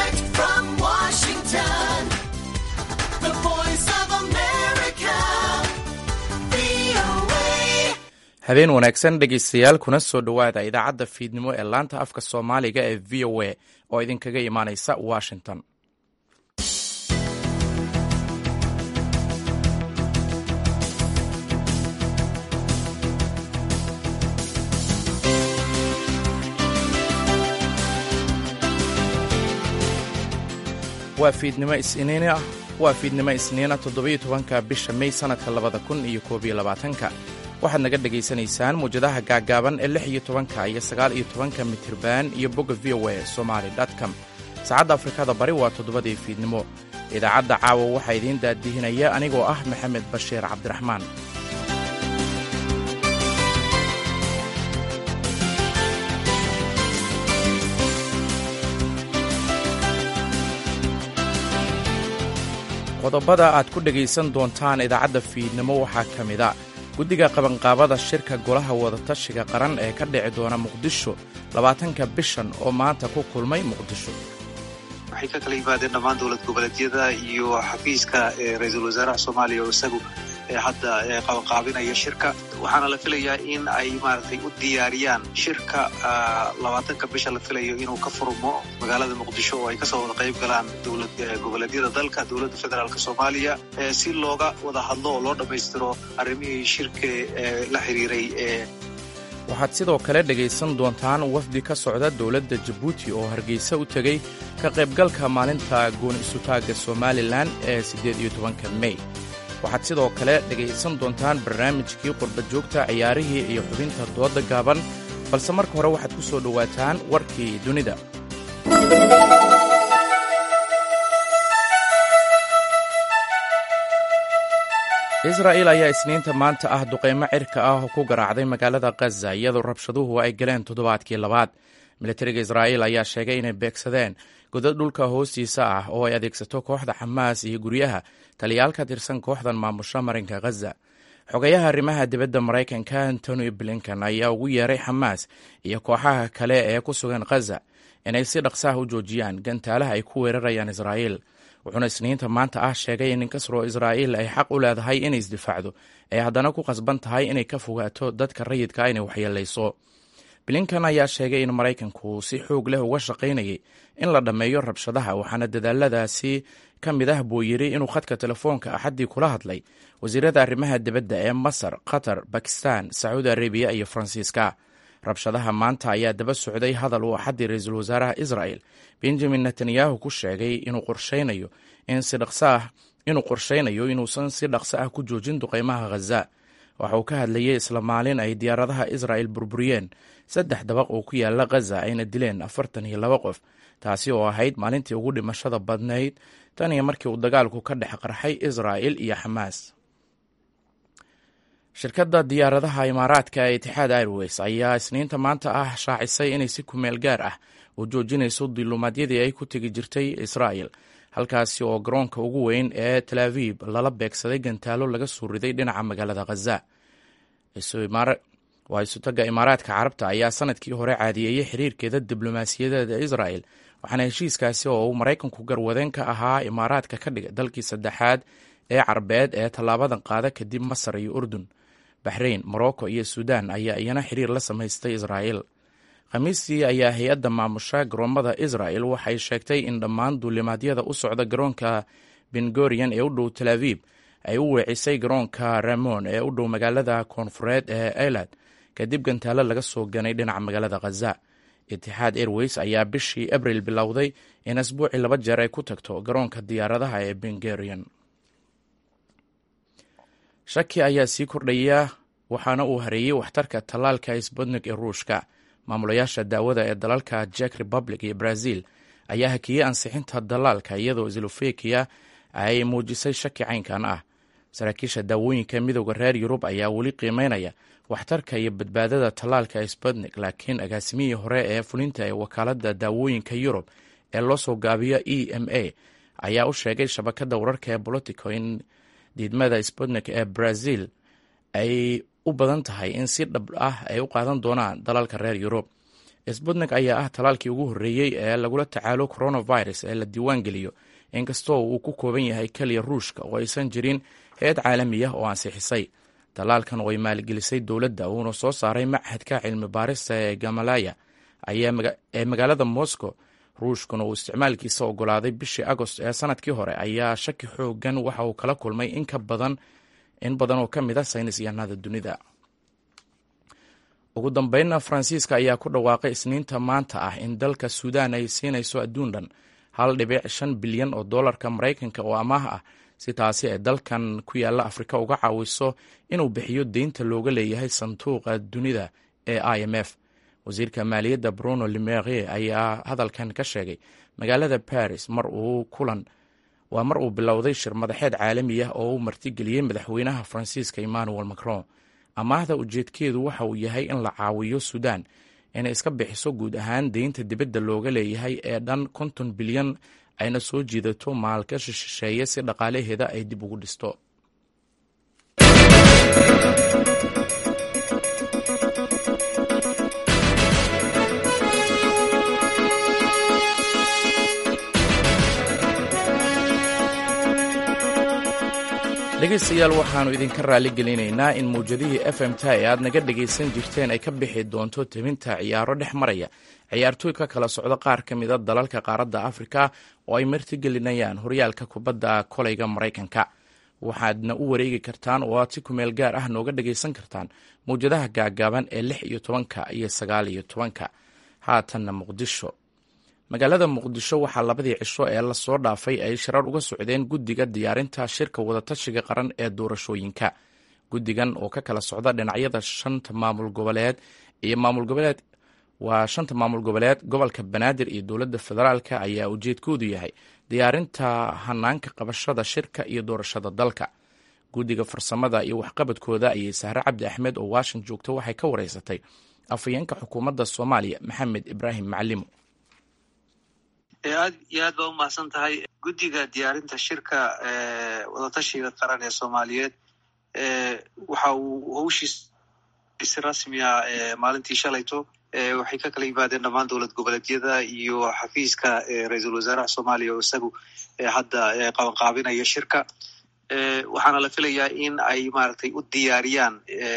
Direct from Washington, the voice of America, VOA. habeen wanaagsan dhegaystayaal kuna soo dhowaada idaacadda fiidnimo ee laanta afka soomaaliga ee v o a oo idinkaga imaanaysa washington waa fiidnimo isniin ah waa fiidnimo isniina toddobiyo tobanka bisha may sannadka labada kun iyo koob iyo labaatanka waxaad naga dhegaysanaysaan muwjadaha gaaggaaban ee lix iyo tobanka iyo sagaal iyo tobanka mitirban iyo bogga v o a somaali com saacadda afrikada bari waa toddobadii fiidnimo idaacadda caawa waxaa idiin daadihinaya anigoo ah maxamed bashiir cabdiraxmaan qodobada aad ku dhegaysan doontaan idaacadda fiidnimo waxaa ka mida guddiga qabanqaabada shirka golaha wadatashiga qaran ee ka dhici doona muqdisho labaatanka bishan oo maanta ku kulmay muqdisho waxay ka kala yimaadeen dhammaan dowlad goboleedyada iyo xafiiska ra-iisul wasaaraha soomaaliya oo isagu hadda qabanqaabinaya shirka waxaana la filayaa in ay maaragtay u diyaariyaan shirka labaatanka bisha la filayo inuu ka furmo magaalada muqdisho oo ay kasoo wada qayb galaan dowlad goboleedyada dalka dowladda federaalk soomaaliya si looga wada hadlo oo loo dhammaystiro arrimihii shirka la xiriiray ee waxaad sidoo kale dhegaysan doontaan wafdi ka socda dowladda jabuuti oo hargeysa u tegey ka qaybgalka maalinta gooni isutaagga somalilan ee siddeed iyo tobanka mey waxaad sidoo kale dhegaysan doontaan barnaamijkii qurba joogta ciyaarihii iyo xubinta doodda gaaban balse marka hore waxaad ku soo dhowaataan warkii dunida israa'il ayaa isniinta maanta ah duqaymo cirka ah oo ku garaacday magaalada khaza iyadoo rabshaduhu ay galeen toddobaadkii labaad militariga israa'iil ayaa sheegay inay beegsadeen godad dhulka hoostiisa ah oo ay adeegsato kooxda xamaas iyo guryaha taliyaal ka tirsan kooxdan maamusha marinka khaza xogayaha arrimaha dibadda maraykanka antony blinken ayaa ugu yeeray xamaas iyo kooxaha kale ee ku sugan khaza inay si dhaqsaah u joojiyaan gantaalaha ay ku weerarayaan israa'iil wuxuuna isniinta maanta ah sheegay in inkastoo israa'iil ay xaq u leedahay inay isdifaacdo ay haddana ku qasban tahay inay ka fogaato dadka rayidka inay waxyeelayso blinkan ayaa sheegay in maraykanku si xoog leh uga shaqaynayay in la dhammeeyo rabshadaha waxaana dadaaladaasi ka mid ah buu yidhi inuu khadka telefoonka axaddii kula hadlay wasiirada arrimaha dibadda ee masar qatar bakistan sacuudi arabiya iyo faransiiska rabshadaha maanta ayaa daba socday hadal uu axaddii ra-iisul wasaaraha israa'el benjamin netanyahu ku sheegay inuu qorshaynayo in si dhaqsaah inuu qorshaynayo inuusan si dhaqso ah ku joojin duqaymaha khaza waxa uu ka hadlayay isla maalin ay diyaaradaha israa'el burburiyeen saddex dabaq oo ku yaala khaza ayna dileen afartan iyo laba qof taasi oo ahayd maalintii ugu dhimashada badnayd tan iyo markii uu dagaalku ka dhex qarxay israa'il iyo xamaas shirkadda diyaaradaha imaaraadka ee itixaad airways ayaa isniinta maanta ah shaacisay inay si kumeel gaar ah u joojinayso diluumaadyadii ay ku tegi jirtay israa'il halkaasi oo garoonka ugu weyn ee tel aviv lala beegsaday gantaalo laga soo riday dhinaca magaalada khaza waa isutaga imaaraadka carabta ayaa sanadkii hore caadiyeeyey xiriirkeeda diblomaasiyadeeda israa'el waxaana heshiiskaasi oo uu maraykanku garwadeen ka ahaa imaaraadka ka dhigay dalkii saddexaad ee carbeed ee tallaabadan qaada kadib masar iyo urdun baxrayn morocco iyo suudan ayaa iyana xiriir la samaystay israa'il khamiistii ayaa hay-adda maamusha garoommada israa'el waxay sheegtay in dhammaan duulimaadyada u socda garoonka bengorian ee u dhow tel aviv ay u weecisay garoonka ramon ee u dhow magaalada koonfureed ee elad kadib gantaalo laga soo ganay dhinaca magaalada khaza itixaad airways ayaa bishii abril bilowday in asbuucii laba jeer ay ku tagto garoonka diyaaradaha ee bengorian shaki ayaa sii kordhaya waxaana uu hareeyey waxtarka tallaalka sbutnik ee ruushka maamulayaasha daawada ee dalalka jek republic iyo brazil ayaa hakiyey ansixinta dalaalka iyadoo slofekiya ay muujisay shaki caynkan ah saraakiisha daawooyinka midooda reer yurub ayaa weli qiimeynaya waxtarka iyo badbaadada tallaalka sbutnik laakiin agaasimihii hore ee fulinta ee wakaaladda daawooyinka yurub ee loo soo gaabiyo e m a ayaa u sheegay shabakadda wararka ee bolitico in diidmada sputnik ee brazil ay u badan tahay in si dhab ah ay u qaadan doonaan dalalka reer yurub sbutnik ayaa ah talaalkii ugu horreeyey ee lagula tacaalo coronavirus ee la diiwaan geliyo inkastoo uu ku kooban yahay keliya ruushka oo aysan jirin hay-ad caalami ah oo ansixisay talaalkan oo ay maalgelisay dowladda uuna soo saaray machadka cilmi baarista ee gamalaya ee magaalada moscow ruushkuna uu isticmaalkiisa ogolaaday bishii agost ee sanadkii hore ayaa shaki xoogan waxa uu kala kulmay in ka badan in badan oo ka mid a saynis yahanada dunida ugu dambeynna faransiiska ayaa ku dhawaaqay isniinta maanta ah in dalka suudaan ay siinayso adduun dhan hal dhibic shan bilyan oo dollarka maraykanka oo amaah ah si taasi ay dalkan ku yaalla afrika uga caawiso inuu bixiyo deynta looga leeyahay sanduuqa dunida ee i m f wasiirka maaliyadda bruno limerie ayaa hadalkan ka sheegay magaalada paris mar uu kulan waa mar uu bilowday shir madaxeed caalami ah oo uu martigeliyey madaxweynaha faransiiska emmanuel macron amaahda ujeedkeedu waxa uu yahay in la caawiyo suudaan inay iska bixiso guud ahaan deynta dibadda looga leeyahay ee dhan konton bilyan ayna soo jiidato maalgashi shisheeye si dhaqaalaheeda ay dib ugu dhisto dhegaystayaal waxaannu idinka raali gelinaynaa in mawjadihii f m ta ee aad naga dhegaysan jirteen ay ka bixi doonto tebinta ciyaaro dhex maraya ciyaartooy ka kala socdo qaar ka mida dalalka qaaradda afrika oo ay martigelinayaan horyaalka kubadda kolayga maraykanka waxaadna u wareegi kartaan oo aad si kumeel gaar ah nooga dhagaysan kartaan mawjadaha gaagaaban ee lix iyo tobanka iyo sagaal iyo tobanka haatanna muqdisho magaalada muqdisho waxaa labadii cisho ee lasoo dhaafay ay shirar uga socdeen guddiga diyaarinta shirka wadatashiga qaran ee doorashooyinka guddigan oo ka kala socda dhinacyada shanta maamul goboleed iyo maamul goboleed waa shanta maamul goboleed gobolka banaadir iyo dowladda federaalka ayaa ujeedkoodu yahay diyaarinta hanaanka qabashada shirka iyo doorashada dalka guddiga farsamada iyo waxqabadkooda ayay sahre cabdi axmed oo washington joogto waxay ka wareysatay afhayeenka xukuumadda soomaaliya maxamed ibraahim macalimo aad iyo aad baa umahadsan tahay guddiga diyaarinta shirka wadatashiga qaran ee soomaaliyeed waxa uu hawshiis si rasmiya maalintii shalayto waxay ka kala yimaadeen dhammaan dowlad goboleedyada iyo xafiiska ra-iisul wasaaraha soomaaliya oo isagu hadda qabanqaabinaya shirka waxaana la filayaa in ay maaragtay u diyaariyaan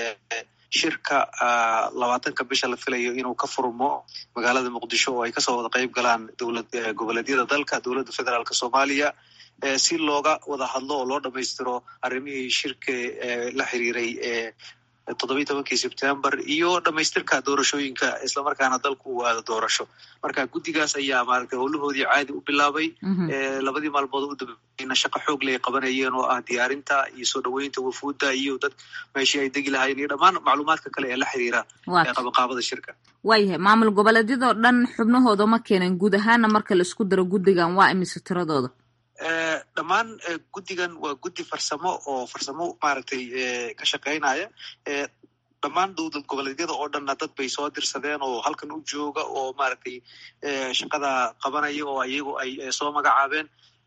shirka labaatanka bisha la filayo inuu ka furmo magaalada muqdisho oo ay kasoo wada qeyb galaan dowlad goboleedyada dalka dowladda federaalk soomaaliya si looga wada hadlo oo loo dhamaystiro arrimihii shirka la xiriiray toddobiyi tobankii sebtembar iyo dhamaystirka doorashooyinka islamarkaana dalku uu aado doorasho marka guddigaas ayaa maaragtay howlahoodii caadi u bilaabay labadii maalmood u dambeeyna shaqo xoog ley qabanayeen oo ah diyaarinta iyo soo dhoweynta wafuudda iyo dad meeshii ay degi lahaayeen iyo dhammaan macluumaadka kale ee la xiriira qabanqaabada shirka waayahay maamul goboleedyadoo dhan xubnahooda ma keenan guud ahaana marka la isku daro guddigan waa imise tiradooda dhammaan guddigan waa guddi farsamo oo farsamo maaragtay ka shaqeynaya dhammaan dowlad goboleedyada oo dhanna dad bay soo dirsadeen oo halkan u jooga oo maaragtay shaqada qabanaya oo iyagu ay soo magacaabeen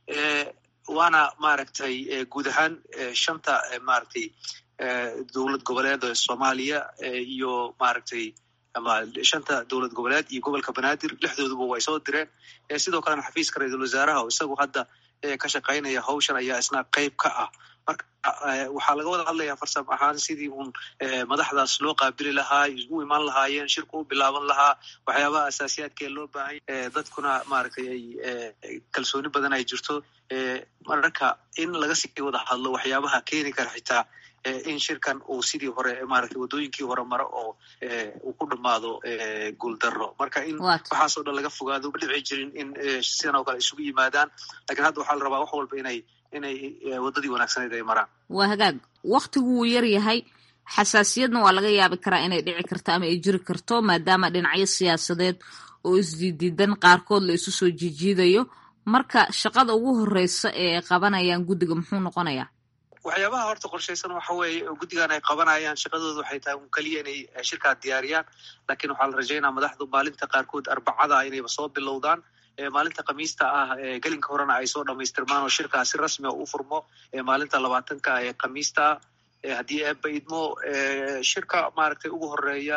waana maaragtay guud ahaan shanta maaragtay dowlad goboleed soomaaliya iyo maaragtay ama shanta dowlad goboleed iyo gobolka banaadir lixdooduba way soo direen sidoo kalena xafiiska ra-iisul wasaaraha oo isagu hadda ka shaqaynaya hawshan ayaa isna qeyb ka ah marka waxaa laga wada hadlayaa farsam ahaan sidii uun madaxdaas loo qaabili lahaa u iman lahaayeen shirku u bilaaban lahaa waxyaabaha asaasiyaadkee loo baahanya dadkuna maaragtay ay kalsooni badan ay jirto mararka in laga sii wada hadlo waxyaabaha keeni kara xitaa in shirkan uu sidii hore maaragtay waddooyinkii hore maro oo uu ku dhamaado guuldaro marka in waxaasoo dhan laga fogaado ma dhici jirin in sidan oo kale isugu yimaadaan lakiin hadda waxaa la rabaa wax walba inay inay waddadii wanaagsaneyd ay maraan waa hagaag waktigu wuu yar yahay xasaasiyadna waa laga yaabi karaa inay dhici karto ama ay jiri karto maadaama dhinacyo siyaasadeed oo isdiidiidan qaarkood la isu soo jiijiidayo marka shaqada ugu horeysa ee ay qabanayaan guddiga muxuu noqonayaa waxyaabaha horta qorshaysan waxa weeye oo guddigan ay qabanayaan shaqadooda waxay tahay un keliya inay shirkaa diyaariyaan lakiin waxaa la rajaynaa madaxdu maalinta qaarkood arbacada inayba soo bilowdaan maalinta khamiista ah gelinka horena ay soo dhamaystirmaan oo shirkaa si rasmia u furmo maalinta labaatanka ee khamiista ah haddii eeba idmo shirka maaragtay ugu horeeya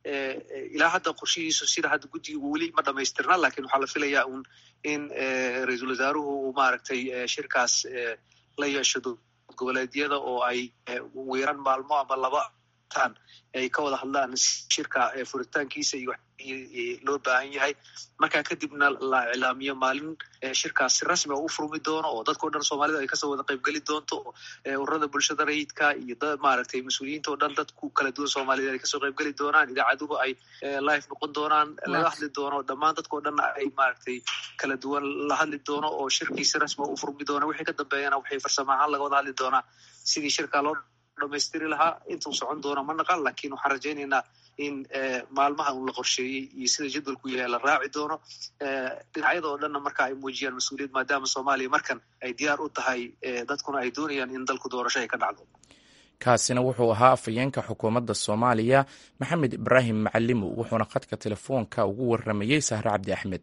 ilaa hadda qorshihiisu sida hadda guddigu weli ma dhamaystirna lakin waxaa la filayaa un in ra-iisul wasaaruhu uu maaragtay shirkaas la yeesho goboleedyada oo ay wiiran maalmo ama laba tan ay ka wada hadlaan shirka furitaankiisa iyo loo baahan yahay markaa kadibna la iclaamiyo maalin shirkaas si rasmi a u furmi doono oo dadkao dhan soomaalida ay kasoo wada qaybgeli doonto ururada bulshada rayidka iyo maaragtay mas-uuliyiinta o dhan dadku kala duwan soomaaliyed ay kasoo qaybgeli doonaan idaacaduhu ay live noqon doonaan laga hadli doono dhammaan dadkao dhan ay maaragtay kala duwan la hadli doono oo shirkii si rasmi a u furmi doono wixii ka dambeeyana waxay farsamo ahaan laga wada hadli doonaa sidii shirkaa loo dhamaystiri lahaa intuu socon doono ma naqan lakin waxaan rajaynaynaa in maalmaha un la qorsheeyey iyo sida jadwalku yahay la raaci doono dhinacyada oo dhanna marka ay muujiyaan mas-uuliyad maadaama soomaaliya markan ay diyaar u tahay dadkuna ay doonayaan in dalku doorasho ay ka dhacdo kaasina wuxuu ahaa afhayeenka xukuumadda soomaaliya maxamed ibraahim macalimo wuxuuna khadka telefoonka ugu waramayey sahre cabdi axmed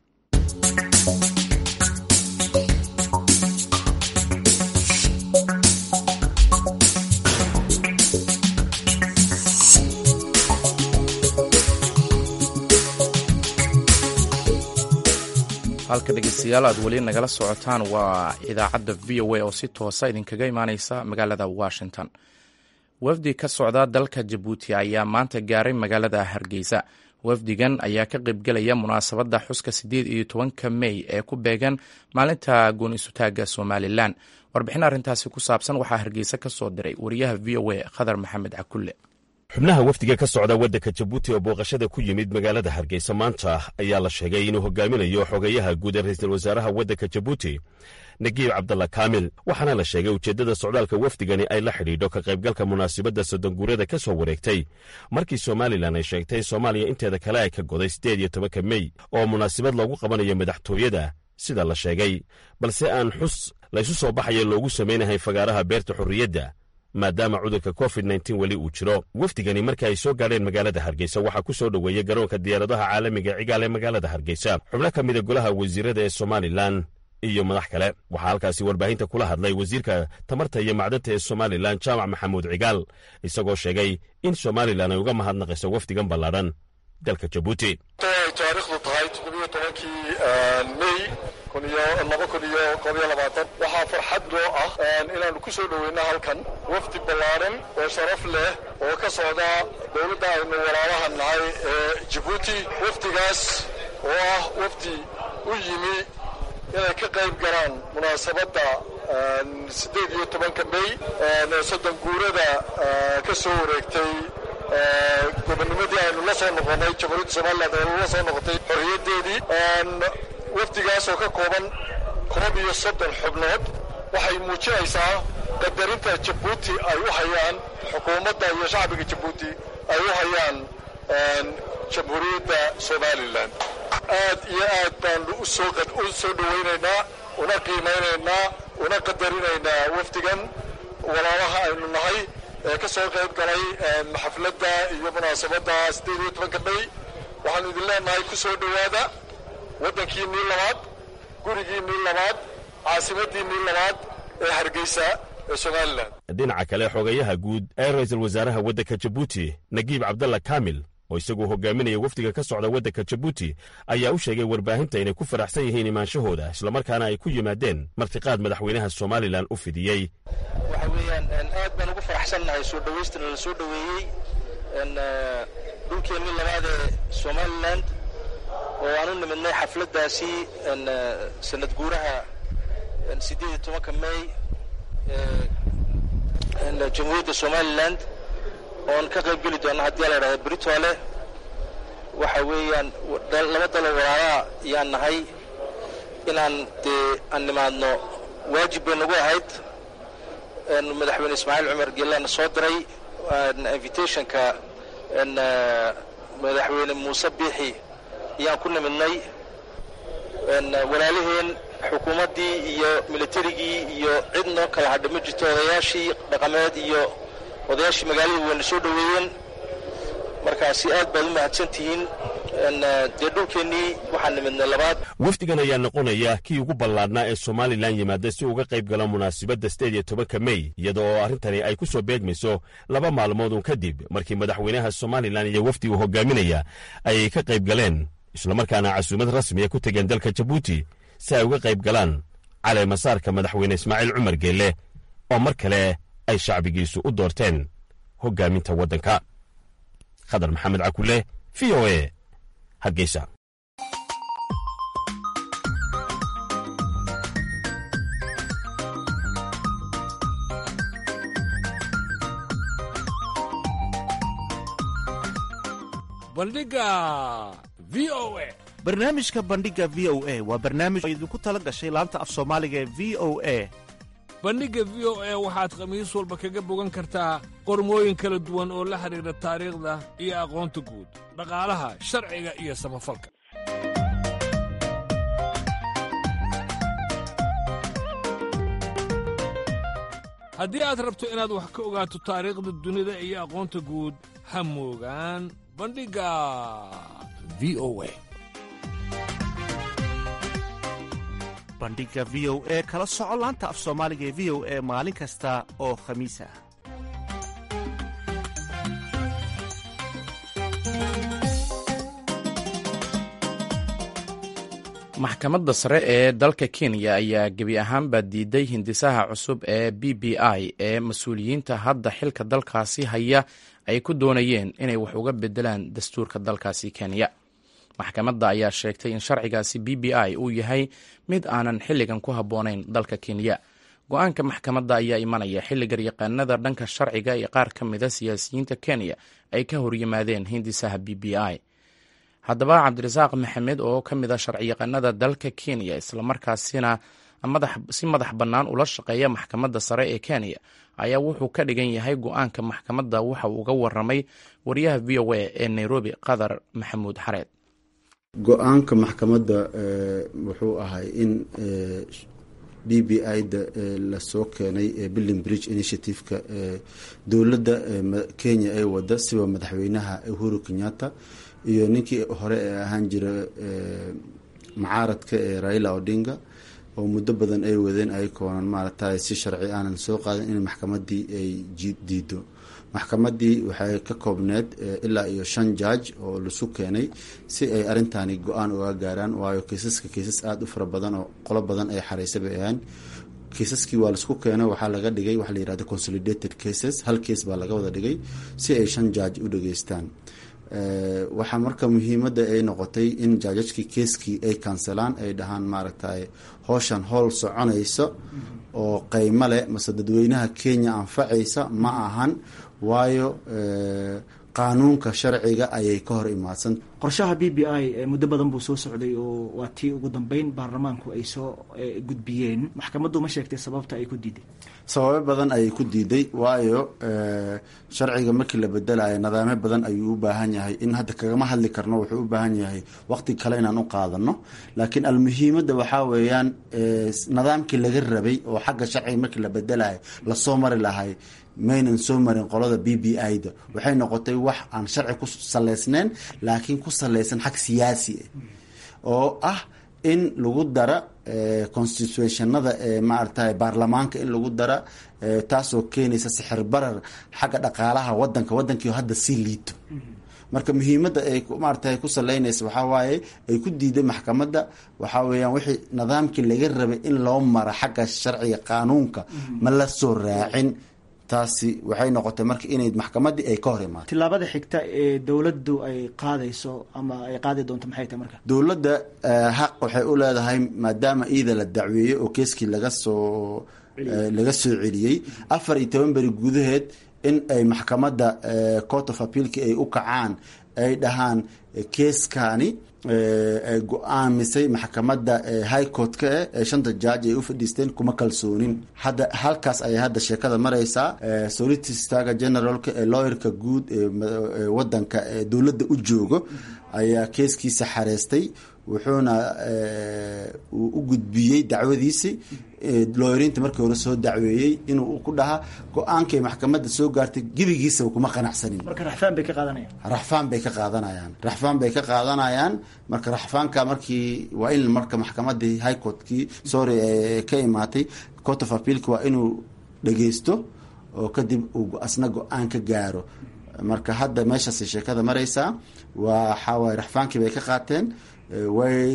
halka dhegeystayaal aad weli nagala socotaan waa idaacadda v o a oo si toosa idinkaga imaaneysa magaalada washington wafdi ka socda dalka jabuuti ayaa maanta gaaray magaalada hargeysa wafdigan ayaa ka qaybgelaya munaasabadda xuska siddeed iyo tobanka mey ee ku beegan maalinta goon isutaaga somalilan warbixin arrintaasi ku saabsan waxaa hargeysa ka soo diray wariyaha v o a khadar maxamed cakulle xubnaha wafdiga ka socda waddanka jabuuti oo booqashada ku yimid magaalada hargeysa maanta ayaa la sheegay inuu hogaaminayo xogeyaha guud ee ra'iisul wasaaraha waddanka jabuuti nagiib cabdalla kaamil waxaana la sheegay ujeeddada socdaalka wafdigani ay la xidhiidho ka qaybgalka munaasabadda soddonguurada ka soo wareegtay markii somalilan ay sheegtay in soomaaliya inteeda kale ay ka goday siddeed iyo tobanka mey oo munaasabad loogu qabanayo madaxtooyada sida la sheegay balse aan xus laysu soo baxaya loogu samaynahay fagaaraha beerta xorriyadda maadaama cudurka covid nteen weli uu jiro wafdigani marka ay soo gaadheen magaalada hargeysa waxaa ku soo dhoweeyey garoonka diyaaradaha caalamiga cigaal ee magaalada hargeysa xubno ka mida golaha wasiirada ee somalilan iyo madax kale waxaa halkaasi warbaahinta kula hadlay wasiirka tamarta iyo macdanta ee somalilan jaamac maxamuud cigaal isagoo sheegay in somalilan ay uga mahadnaqayso wafdigan ballaadhan dalka jabuuti taariikhdu tahay toddobiyo tobankii mey laba kun iyo koob iyo labaatan waxaa farxad noo ah inaannu ku soo dhoweyno halkan wafdi ballaaran oo sharaf leh oo ka socda dowladda aynu walaalaha nahay ee jabuuti wafdigaas oo ah wafdi u yimi inay ka qayb galaan munaasabadda siddeed iyo tobanka mey soddon guurada ka soo wareegtay gobonnimadii aynu la soo noqonnay jamhuuriyadda somalilan aynu la soo noqotay xorriyaddeedii wafdigaas oo ka kooban koob iyo soddon xubnood waxay muujinaysaa qadarinta jabuuti ay u hayaan xukuumadda iyo shacbiga jabuuti ay u hayaan jamhuuriyadda somalilan aad iyo aad baanu u soo dhowaynaynaa una qiimaynaynaa una qadarinaynaa wafdigan walaalaha aynu nahay ee ka soo qayb galay xafladda iyo munaasabadda siddeed iyo tobanka mey waxaanu idin leenahay ku soo dhowaada waddankiinnii labaad gurigiinnii labaad caasimaddiinnii labaad ee hargeysa ee somalilan dhinaca kale xogayaha guud ee ra'iisul wasaaraha waddanka jabuuti nagiib cabdalla kaamil oo isagoo hogaaminaya wafdiga ka socda waddanka jabuuti ayaa u sheegay warbaahinta inay ku faraxsan yihiin imaanshahooda islamarkaana ay ku yimaadeen martiqaad madaxweynaha somalilan u fidiyey waxa weeyaan aad baan ugu faraxsannahay soo dhowaystana la soo dhoweeyey dhulkeennii labaad ee somalilan oo aan u nimidnay xafladdaasi sanad guuraha siddeed iyo tobanka mey jamhuuriyadda somalilan oon ka qayb geli doona haddii la idhahda britole waxa weeyaan laba dalo walaalaha yaan nahay inaan dee aan nimaadno waajib bay nagu ahayd madaxweyne ismaaciil cumar geelana soo diray invitationka madaxweyne muuse biixi ayaan ku nimidnay walaalaheen xukuumaddii iyo militarigii iyo cid noo kala hadha ma jirto odayaashii dhaqameed iyo odayaashii magaalada wayna soo dhoweeyeen markaasi aad baad u mahadsan tihiin dee dhulkeennii waxaan nimidnay labaad wafdigan ayaa noqonaya kii ugu ballaadhnaa ee somalilan yimaada si uga qayb gala munaasabadda sideed iyo tobanka mey iyada oo arrintani ay ku soo beegmayso laba maalmoodun kadib markii madaxweynaha somalilan iyo wafdi uu hogaaminaya ay ka qayb galeen islamarkaana casuumad rasmiya ku tegeen dalka jabuuti si ay uga qayb galaan caleemasaarka madaxweyne ismaaciil cumar geelle oo mar kale ay shacbigiisu u doorteen hoggaaminta waddanka khadar maxamed cakule v o e hargeysa bandhiga v o e barnaamijka bandhiga v o a waa barnaamij oo idinku tala gashay laanta af soomaaliga ee v o a bandhigga v o e waxaad khamiis walba kaga bogan kartaa qormooyin kala duwan oo la xidhiidha taariikhda iyo aqoonta guud dhaqaalaha sharciga iyo samafalka haddii aad rabto inaad wax ka ogaato taariikhda dunida iyo aqoonta guud ha moogaan bandhigga v o e bandhiga v o e kala soco laanta af soomaaliga ee v o e maalin kasta oo khamiis ah maxkamadda sare ee dalka kenya ayaa gebi ahaanba diiday hindisaha cusub ee b b i ee mas-uuliyiinta hadda xilka dalkaasi haya ay ku doonayeen inay wax uga bedelaan dastuurka dalkaasi kenya maxkamadda ayaa sheegtay in sharcigaasi b b i uu yahay mid aanan xilligan ku habboonayn dalka kenya go-aanka maxkamadda ayaa imanaya xilli garyaqaanada dhanka sharciga iyo qaar ka mida siyaasiyiinta kenya ay ka horyimaadeen hindisaha b b i haddaba cabdirasaaq maxamed oo ka mid a sharciyaqaanada dalka kenya islamarkaasina si madax bannaan ula shaqeeya maxkamadda sare ee kenya ayaa wuxuu ka dhigan yahay go-aanka maxkamadda waxa uu uga waramay wariyaha v o a ee nairobi qadar maxamuud xareed go-aanka maxkamadda wuxuu ahay in b b i da lasoo keenay billing bridge initiative-ka dowladda kenya ee wada siba madaxweynaha uhuru kenyatta iyo ninkii hore ee ahaan jira macaaradka ee raila odinga oo muddo badan ay wadeen ay koonan maaragtay si sharci aanan soo qaadin in maxkamadii ay diido maxkamadii waxay ka koobneed ilaa iyo shan jaaj oo lasu keenay si ay arintani go-aan uga gaaraan waayo kiisaska kiisas aada u fara badan oo qolo badan ay xareysa bay ahaan kiisaskii waa laisku keenay waxaa laga dhigay waxa la yihahda consolidated cases hal kees baa laga wada dhigay si ay shan jaaj u dhageystaan waxaa marka muhiimada ay noqotay in jaajajkii keeskii ay kanselaan ay dhahaan maaragtay howshan howl soconaysa oo qeymo leh mase dadweynaha kenya anfacaysa ma ahan waayo qaanuunka sharciga ayay ka hor imaadsan qorshaha b b i muddo badan buu soo socday oo waa tii ugu dambeyn baarlamaanku ay soo gudbiyeen maxkamaddu ma sheegtay sababta ay ku diiday sababo badan ayay ku diiday waayo sharciga markii la bedelayo nadaamyo badan ayuu u baahan yahay in hadda kagama hadli karno wuxuu u baahan yahay waqti kale inaan u qaadano laakiin almuhiimada waxaa weeyaan nidaamkii laga rabay oo xagga sharciga markii la bedelayo lasoo mari lahay maynan soo marin qolada b b i da waxay noqotay wax aan sharci ku saleysneyn laakiin ku saleysan xag siyaasi ah oo ah in lagu dara constitutionada ee maaragtay baarlamaanka in lagu dara taasoo keenaysa sixir barar xagga dhaqaalaha wadanka wadankii hadda sii liito marka muhiimada ay maarata ku saleynaysa waxaa waaye ay ku diiday maxkamadda waxaa weeyaan wixii nidaamkii laga rabay in loo mara xagga sharciga qaanuunka ma la soo raacin taasi waxay noqotay marka inay maxkamadii ay ka hor imaato tilaabada xigta ee dowladdu ay qaadayso ama ay qaadi doonto maxay tahay marka dowladda xaq waxay u leedahay maadaama iida la dacweeyey oo keeskii laga soo laga soo celiyey afar iyo toban beri gudaheed in ay maxkamadda court of appealki ay u kacaan ay dhahaan keeskani ay go-aamisay maxkamadda high court-ka eh ee shanta jaaj ay u fadhiisteen kuma kalsoonin hadda halkaas ayay hadda sheekada mareysaa solicitor generalka ee lawyerka guud ee wadanka ee dowladda u joogo ayaa keeskiisa xareystay wuxuuna uu u gudbiyey dacwadiisi looyariinta markii hore soo dacweeyey inuu ku dhaha go-aankay maxkamadda soo gaartay gebigiisaba kuma qanacsanin marka raxfaan bay ka qaadanayaan raxfaan bay ka qaadanayaan raxfaan bay ka qaadanayaan marka raxfaanka markii waa in marka maxkamadii high courtkii sorry ka imaatay court of appealka waa inuu dhageysto oo kadib uu asna go-aan ka gaaro marka hadda meeshaasay sheekada maraysaa waxaawaay raxfaankii bay ka qaateen way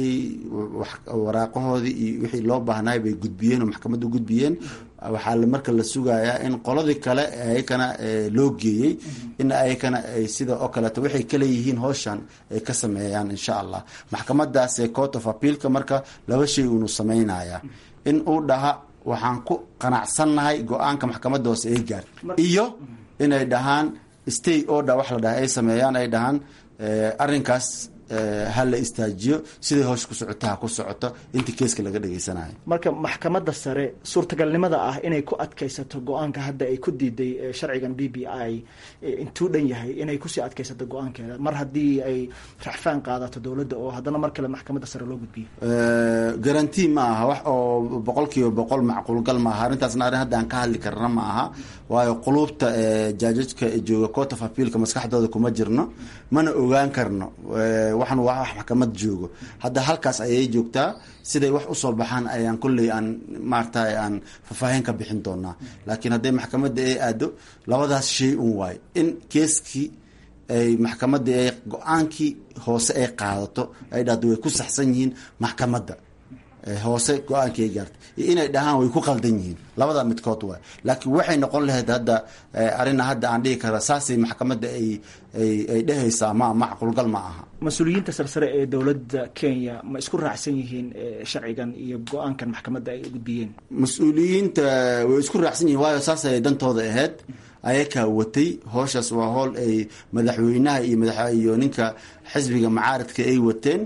waraaqahoodii iyo wixii loo baahnaay bay gudbiyeen oo maxkamadda gudbiyeen waxaa marka la sugayaa in qoladii kale ayakana loo geeyey in ayakana ay sida oo kaleeto waxay kaleeyihiin howshan ay ka sameeyaan insha allah maxkamadaas ee court of appealka marka laba shay uunu sameynaya in uu dhaha waxaan ku qanacsannahay go-aanka maxkamadda hoose ay gaar iyo inay dhahaan stay order wax la dhaha ay sameeyaan ay dhahaan arrinkaas ha la istaajiyo siday howsha ku socota ha ku socoto intii keeska laga dhageysanayo marka maxkamadda sare suurtagalnimada ah inay ku adkaysato go-aanka hadda ay ku diiday sharcigan b b i intuu dhan yahay inay kusii adkaysato go-aankeeda mar haddii ay raxfaan qaadato dowladda oo haddana mar kale maxkamadda sare loo gudbiyo garanti ma aha wax oo boqol kiiba boqol macquulgal maaha arrintaasna arrin hadda aan ka hadli karna ma aha waayo quluubta jaajajka jooga court of appealka maskaxdooda kuma jirno mana ogaan karno waxan waa wax maxkamad joogo hadda halkaas ayay joogtaa siday wax usoo baxaan ayaan kolley aan maarata aan faahfaahin ka bixin doonaa laakiin hadday maxkamadda ay aado labadaas shay un waayo in keeskii ay maxkamadda ay go-aankii hoose ay qaadato ay dhahdo way ku saxsan yihiin maxkamadda hoose go-aankii ay gaartay iyo inay dhahaan way ku qaldan yihiin labada midkood waay laakiin waxay noqon lahayd hadda arina hadda aan dhihi kara saasay maxkamadda ay ay dhehaysaa ma macquulgal ma aha mas-uuliyiinta sarsare ee dowladda kenya ma isku raacsan yihiin sharcigan iyo go-aankan maxkamadda ay gudbiyeen mas-uuliyiinta way isku raacsan yihiin waayo saas ay dantooda ahayd ayakaa watay hooshaas waa hool ay madaxweynaha iyo madax iyo ninka xisbiga macaaradka ay wateen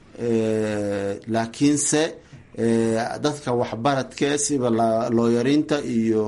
laakiinse dadka waxbaradka siba looyariinta iyo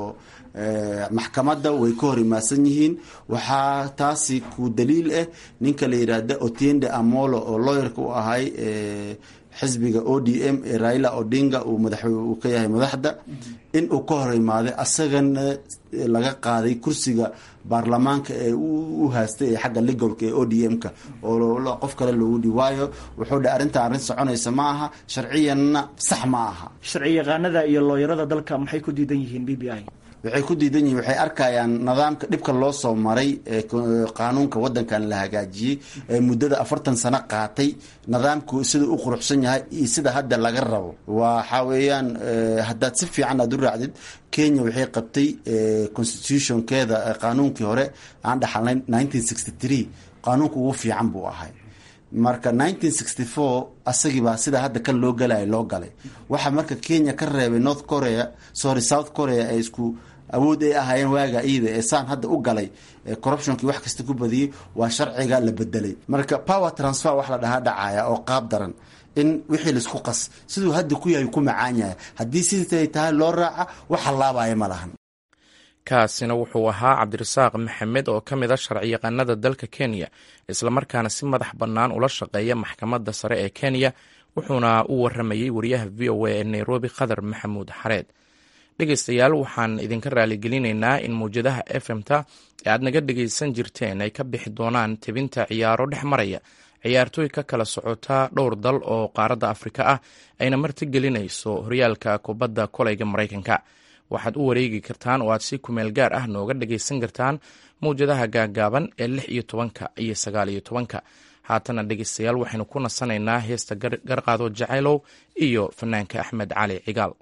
maxkamadda way ka hor imaasan yihiin waxaa taasi ku daliil ah ninka la yidhaahda otiende amolo oo looyarka u ahay xisbiga o d m ee raila odinga uu madax uu ka yahay madaxda in uu ka hor imaaday asagana laga qaaday kursiga baarlamaanka ee u haastay ee xagga legalka ee o d m-ka oo qof kale loogu dhi waayo wuxuu dha arrintan arrin soconaysa ma aha sharciyanna sax ma aha sharci yaqaanada iyo looyarada dalka maxay ku diidan yihiin b b i waxay ku diidan yihin waxay arkayaan nidaamka dhibka loo soo maray ee qaanuunka wadankan la hagaajiyey ee muddada afartan sano qaatay nidaamku sida u quruxsan yahay iyo sida hadda laga rabo waxaa weeyaan haddaad si fiican aad u raacdid kenya waxay qabtay constitutionkeeda qaanuunkii hore aan dhaxalnay nineteen sixty three qaanuunka ugu fiican buu ahay marka nineteen sixty four asagiibaa sida hadda kan loo galaya loo galay waxaa marka kenya ka reebay north korea sorry south korea ee isku awood ay ahaayeen waaga iida ee saan hadda u galay corruptionkii wax kasta ku badiyey waa sharciga la bedelay marka power transfer wax la dhahaa dhacaya oo qaab daran in wixii laisku qas siduu hadda ku yahay ku macaan yahay haddii siday tahay loo raaca wax hallaabaya ma lahan kaasina wuxuu ahaa cabdirasaaq maxamed oo ka mid a sharciyaqaanada dalka kenya islamarkaana si madax bannaan ula shaqeeya maxkamadda sare ee kenya wuxuuna u waramayey wariyaha v o a ee nairobi khadar maxamuud xareed dhegeystayaal waxaan idinka raaligelinaynaa in mawjadaha efmta ee aad naga dhegeysan jirteen ay ka bixi doonaan tebinta ciyaaro dhex maraya ciyaartooy ka kala socota dhowr dal oo qaaradda afrika ah ayna martigelinayso horyaalka kubadda koleyga maraykanka waxaad u wareegi kartaan oo aad si kumeel gaar ah nooga dhagaysan kartaan mawjadaha gaagaaban ee lix iyo tobanka iyo sagaal iyo tobanka haatana dhegeystayaal waxaynu ku nasanaynaa heesta garqaado jacaylow iyo fanaanka axmed cali cigaal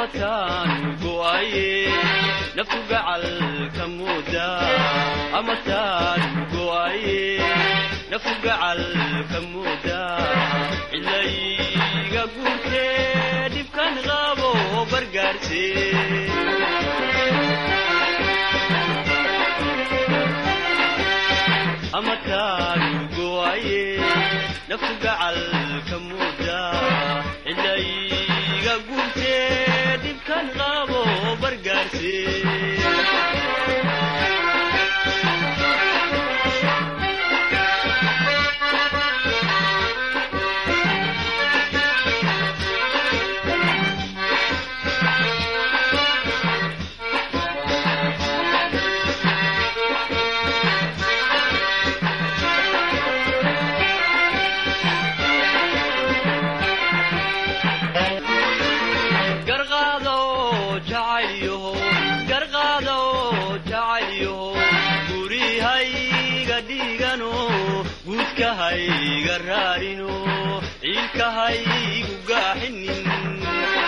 amataan go'aye naftu gacalka mooda amataan go'aye naftu gacalka mooda cilayga guurtee dhibkan qabo bargaarse amataan go'aye naftu gacalka mooda cilayga guurtee dhibkan qabo bargaarse garqaado jacaylyaho garqaado jacaylyaho gurihayga dhiigano guudkahayga raarino ciilkahaygu gaaxinin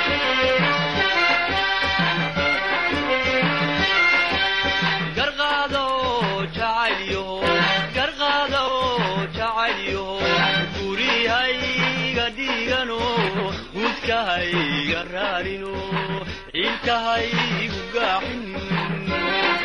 garqaado jacaylyaho garqaado jacaylyaho gurihayga dhiigano guudkahayga raarino ciilkahaygu gaaxinin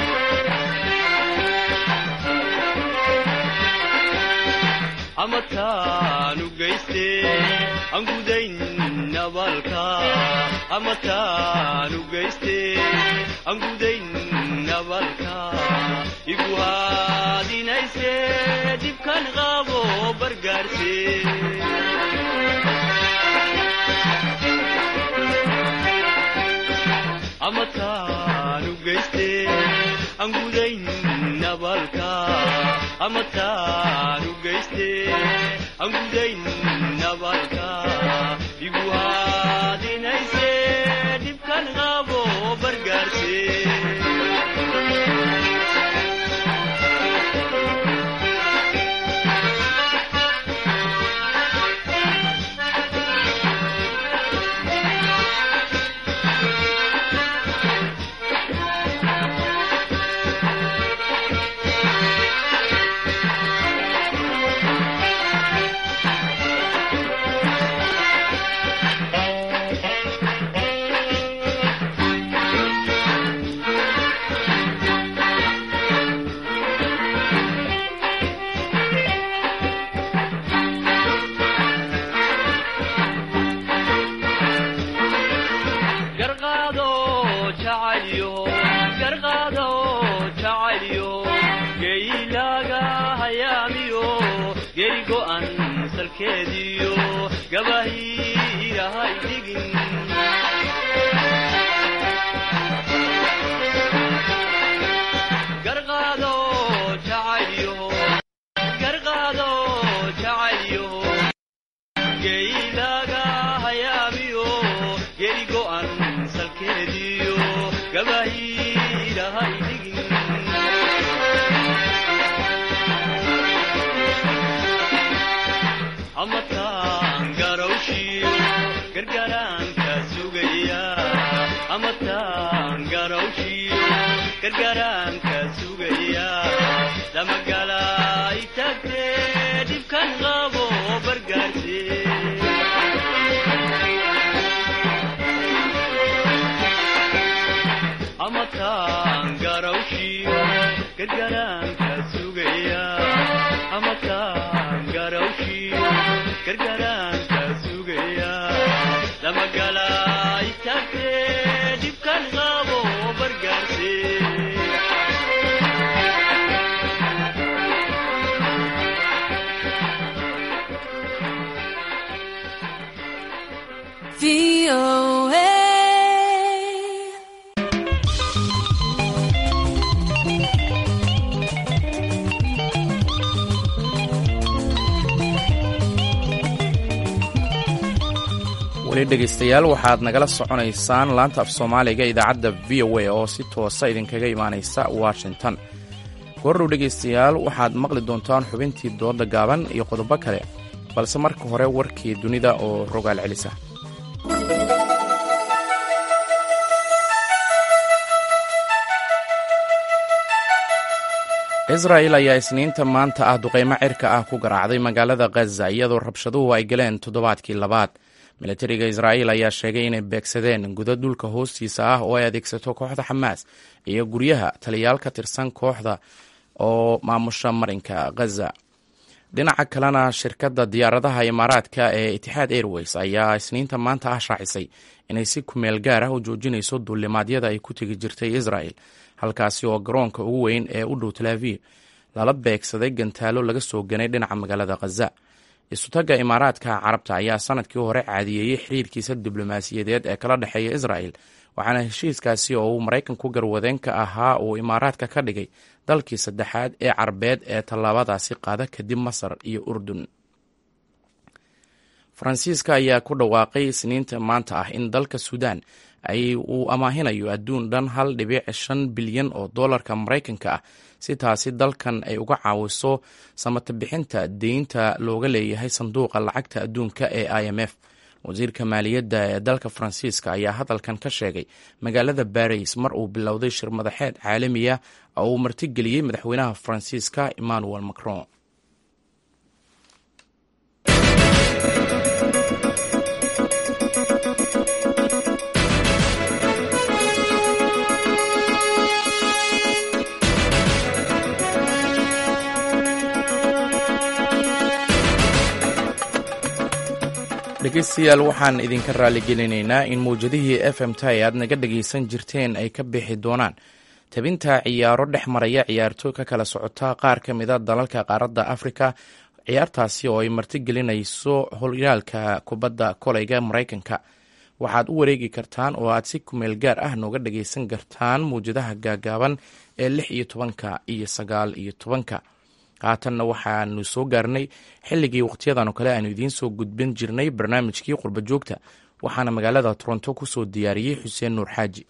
amataanu geyste aan gudayn nabaalka amataanu geyste aan gudayn nabaalka igu haadinayse dhibkan qabo bargaarse amataanu geyste aan gudayn nabaalka amataanu geyste aan gudayn nabaalka igu haadinayse dhibkan qabo bargaarse garqaado jacaylyo garqaado jacaylyo geylaaga hayaamiyo geri go'an salkeediyo gabahiirahay dhigin garqaado jacaylyo garqaado jacaylyo geylaaga hayaamiyo geri go'an salkeediyo gabahiirahay dhigin amataan garawshiyo gargaraanka sugaya amataan garawshiyo gargaraanka sugaya damagalay tagtee dhibkan qabo bargaarse amataan garawshiyo gargaraanka sugaya amataan garawshiyo gargaraanka sugaya damagalay tagtee dhibkan qabo bargaarse weli dhegaystayaal waxaad nagala soconaysaan laanta af soomaaliga idaacadda v o a oo si toosa idinkaga imaanaysa washington goordhow dhegaystayaal waxaad maqli doontaan xubintii dooda gaaban iyo qodobo kale balse marka hore warkii dunida oo rogaal celisa israa'il ayaa isniinta maanta ah duqeymo cirka ah ku garaacday magaalada khaza iyadoo rabshaduhu ay galeen toddobaadkii labaad milatariga israa'iil ayaa sheegay inay beegsadeen gudo dhulka hoostiisa ah oo ay adeegsato kooxda xamaas iyo guryaha taliyaal ka tirsan kooxda oo maamusha marinka khaza dhinaca kalena shirkadda diyaaradaha imaaraadka ee itixaad airways ayaa isniinta maanta ah shaacisay inay si kumeel gaar ah u joojinayso duulimaadyada ay ku tegi jirtay israa'el halkaasi oo garoonka ugu weyn ee u dhow talaaviv lala beegsaday gantaalo laga soo ganay dhinaca magaalada khaza isutagga imaaraadka carabta ayaa sanadkii hore caadiyeeyey xiriirkiisa diblomaasiyadeed ee kala dhexeeya israa'el waxaana heshiiskaasi oo uu maraykanku garwadeenka ahaa uu imaaraadka ka dhigay dalkii saddexaad ee carbeed ee tallaabadaasi qaada kadib masar iyo urdun faransiiska ayaa ku dhawaaqay isniinta maanta ah in dalka suudaan ay uu amaahinayo adduun dhan hal dhibic shan bilyan oo doolarka maraykanka ah si taasi dalkan ay uga caawiso samata bixinta deynta looga leeyahay sanduuqa lacagta adduunka ee i m f wasiirka maaliyadda ee dalka faransiiska ayaa hadalkan ka sheegay magaalada baris mar uu bilowday shir madaxeed caalamiya oo uu martigeliyey madaxweynaha faransiiska emmanuel macron dhegeystayaal waxaan idinka raalligelinaynaa in mawjadihii f m t aad naga dhegaysan jirteen ay ka bixi doonaan tabinta ciyaaro dhex maraya ciyaartooy ka kala socota qaar ka mida dalalka qaaradda afrika ciyaartaasi oo ay martigelinayso horyaalka kubadda koleyga maraykanka waxaad u wareegi kartaan oo aad si kumeel gaar ah nooga dhagaysan kartaan mawjadaha gaagaaban ee lix iyo tobanka iyo sagaal iyo tobanka haatanna waxaanu soo gaarnay xilligii wakhtiyadan oo kale aanu idiin soo gudbin jirnay barnaamijkii qurba joogta waxaana magaalada toronto ku soo diyaariyey xuseen nuur xaaji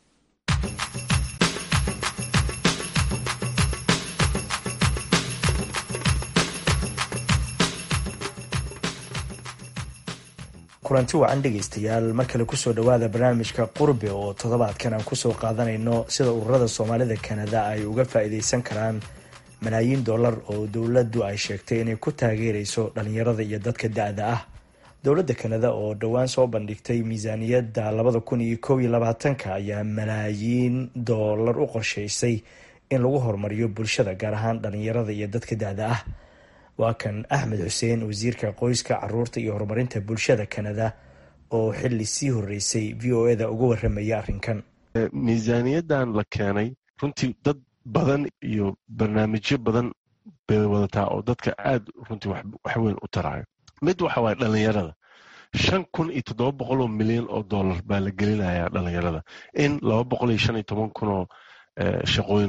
kulanti wacan dhegaystayaal mar kale kusoo dhowaada barnaamijka qurbe oo toddobaadkan aan kusoo qaadanayno sida ururada soomaalida kanada ay uga faa-iideysan karaan malaayiin dollar oo dowladdu ay sheegtay inay ku taageerayso dhalinyarada iyo dadka da-da ah dowladda kanada oo dhowaan soo bandhigtay miisaaniyadda labada kun iyo kow iyo labaatanka ayaa malaayiin dollar u qorsheysay in lagu horumariyo bulshada gaar ahaan dhalinyarada iyo dadka da-da ah waa kan axmed xuseen wasiirka qoyska caruurta iyo horumarinta bulshada kanada oo xili sii horeysay v o eda uga waramaya arrinkan miisaaniyadan la keenay runtii dad badan iyo barnaamijyo badan bay wadataa oo dadka aad runtii wax weyn u taraayo mid waxa waye dhalinyarada shan kun iyo toddoba boqol oo milyan oo dollar baa la gelinayaa dhalinyarada in laba boqol iyo shan iyo toban kun oo shaqooyin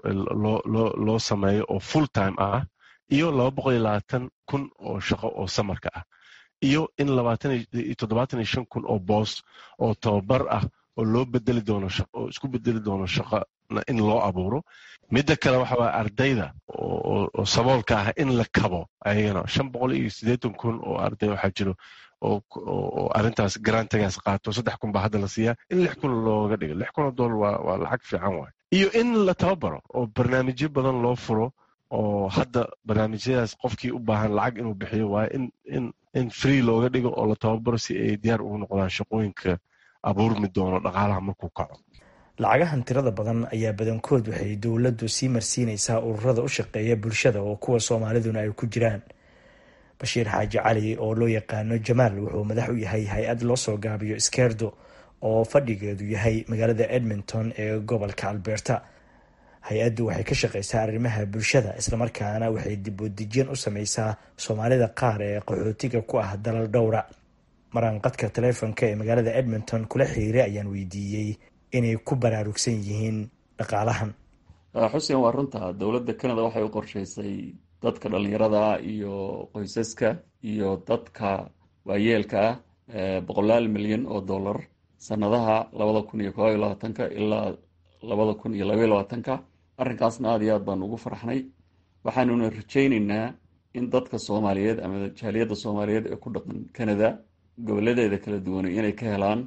loo sameeyo oo full time ah iyo laba boqol iyo labaatan kun oo shaqo oo samarka ah iyo in labaataniyo toddobaatan iyo shan kun oo boos oo tababar ah oo loo bedeli doono oo isku bedeli doono shaqo in loo abuuro midda kale waxa waye ardayda oo saboolka ah in la kabo ayagana shan boqol iyo siddeetan kun oo arday waxaa jiro oo arrintaas garantigaas qaato saddex kun baa hadda la siiyaa in lix kun looga dhigo lix kun oo dollar waa waa lacag fiican waay iyo in la tababaro oo barnaamijyo badan loo furo oo hadda barnaamijyadaas qofkii u baahan lacag inuu bixiyo waaye in in in free looga dhigo oo la tababaro si ay diyaar ugu noqdaan shaqooyinka abuurmi doono dhaqaalaha markuu kaco lacagahan tirada badan ayaa badankood waxay dowladdu sii marsiinaysaa ururada u shaqeeya bulshada oo kuwa soomaaliduna ay ku jiraan bashiir xaaji cali oo loo yaqaano jamaal wuxuu madax u yahay hay-ad loo soo gaabiyo skerdo oo fadhigeedu yahay magaalada edmonton ee gobolka alberta hay-addu waxay ka shaqeysaa arrimaha bulshada islamarkaana waxay dibudejin u sameysaa soomaalida qaar ee qaxootiga ku ah dalal dhowra maraanqadka taleefonka ee magaalada edmonton kula xiriiray ayaan weydiiyey inay ku baraarugsan yihiin dhaqaalahan xuseen waa runta dowladda canada waxay u qorsheysay dadka dhalinyarada iyo qoysaska iyo dadka waayeelka ah boqolaal milyan oo dollar sanadaha labada kun iyo koob iyo labaatanka ilaa labada kun iyo labaiyo labaatanka arrinkaasna aada iyo aad baan ugu farxnay waxaanuna rajayneynaa in dadka soomaaliyeed ama jaaliyadda soomaaliyeed ee ku dhaqan canada goboladeeda kala duwanay inay ka helaan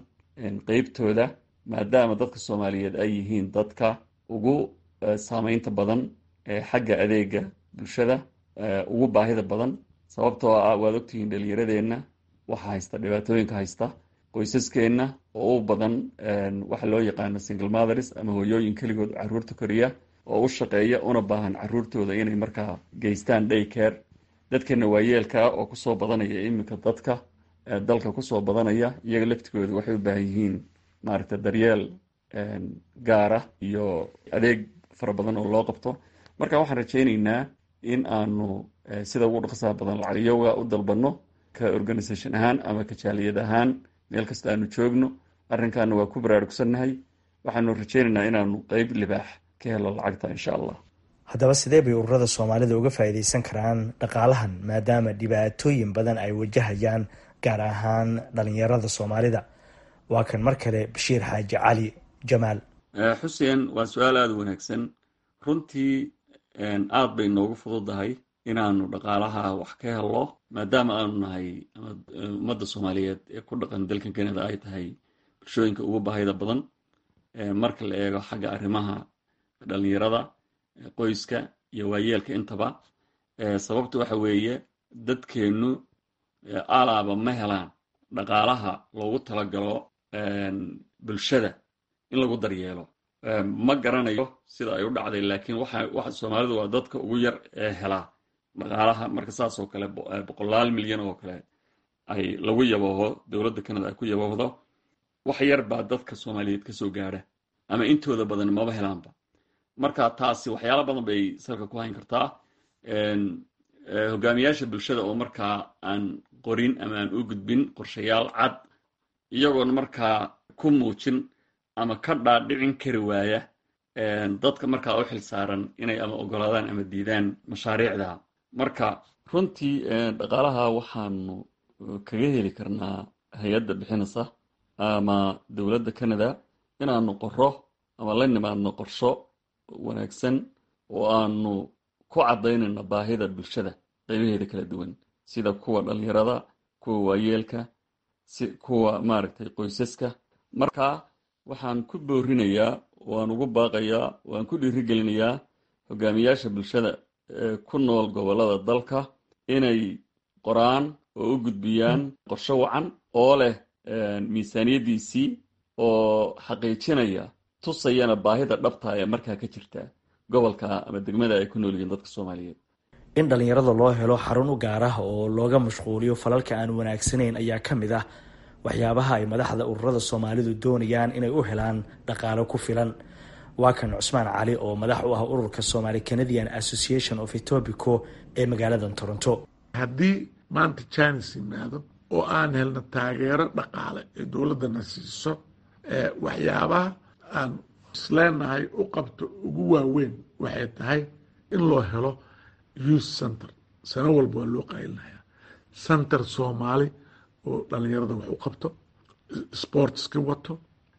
qeybtooda maadaama dadka soomaaliyeed ay yihiin dadka ugu saameynta badan xagga adeega bulshada ugu baahida badan sababtoo ah waad ogtihiin dhalinyaradeenna waxa haysta dhibaatooyinka haysta qoysaskeenna oo u badan waxa loo yaqaano single mothers ama hooyooyin keligood caruurta koriya oo u shaqeeya una baahan caruurtooda inay markaa geystaan day care dadkeena waayeelkaa oo kusoo badanaya iminka dadka dalka kusoo badanaya iyaga laftigooda waxay u baahan yihiin maaragta daryeel gaara iyo adeeg fara badan oo loo qabto marka waxaan rajayneynaa in aanu sida ugu dhaqsaha badan lacagyoga u dalbanno ka organisation ahaan ama ka jaaliyad ahaan meel kasta aanu joogno arrinkaana waa ku baraarugsannahay waxaanu rajayneynaa inaanu qeyb libaax ka helo lacagta insha allah haddaba sidee bay ururada soomaalida uga faa'iidaysan karaan dhaqaalahan maadaama dhibaatooyin badan ay wajahayaan gaar ahaan dhalinyarada soomaalida waa kan mar kale bashiir xaaji cali jamaal xuseen waa su-aal aada u wanaagsan runtii aad bay noogu fududahay inaanu dhaqaalaha wax ka helo maadaama aanu nahay ummadda soomaaliyeed ee ku dhaqan dalkan canada ay tahay bulshooyinka ugu baahida badan marka la eego xagga arrimaha dhalinyarada qoyska iyo waayeelka intaba sababta waxa weeye dadkeennu alaaba ma helaan dhaqaalaha loogu talagalo bulshada in lagu daryeelo ma garanayo sida ay u dhacday laakiin waxa soomaalidu waa dadka ugu yar ee helaa dhaqaalaha marka saas oo kale boqolaal milyan oo kale ay lagu yabooho dowladda canada ay ku yaboohdo wax yar baa dadka soomaaliyeed kasoo gaadha ama intooda badan maba helaanba marka taasi waxyaala badan bay salka ku hayn kartaa hogaamiyaasha bulshada oo markaa aan qorin ama aan u gudbin qorshayaal cad iyagoona markaa ku muujin ama ka dhaadhicin kari waaya dadka markaa u xil saaran inay ama ogolaadaan ama diidaan mashaariicda marka runtii dhaqaalaha waxaanu kaga heli karnaa hay-adda bixinaysa ama dowladda canada inaanu qoro ama la nimaadno qorsho wanaagsan oo aanu ku caddaynayno baahida bulshada qaybaheeda kala duwan sida kuwa dhalinyarada kuwa waayeelka si kuwa maaragtay qoysaska marka waxaan ku boorinayaa waan ugu baaqayaa waan ku dhiirigelinayaa hogaamiyaasha bulshada ee ku nool gobollada dalka inay qoraan oo u gudbiyaan qorsho wacan oo leh miisaaniyaddiisii oo xaqiijinaya tusayana baahida dhabta ee markaa ka jirta gobolka ama degmada ay ku nool yihiin dadka soomaaliyeed in dhalinyarada loo helo xarun u gaar ah oo looga mashquuliyo falalka aan wanaagsanayn ayaa ka mid ah waxyaabaha ay madaxda ururada soomaalidu doonayaan inay u helaan dhaqaalo ku filan waa kan cusmaan cali oo madax u ah ururka somaali canadian association of etobico ee magaalada toronto haddii maanta jines yimaado oo aan helno taageero dhaqaale ee dowladdana siiso waxyaabaha aan isleenahay u qabto ugu waaweyn waxay tahay in loo helo youth center sano walba waa loo qaylinayaa center soomaali oo dhalinyarada wax u qabto sportski wato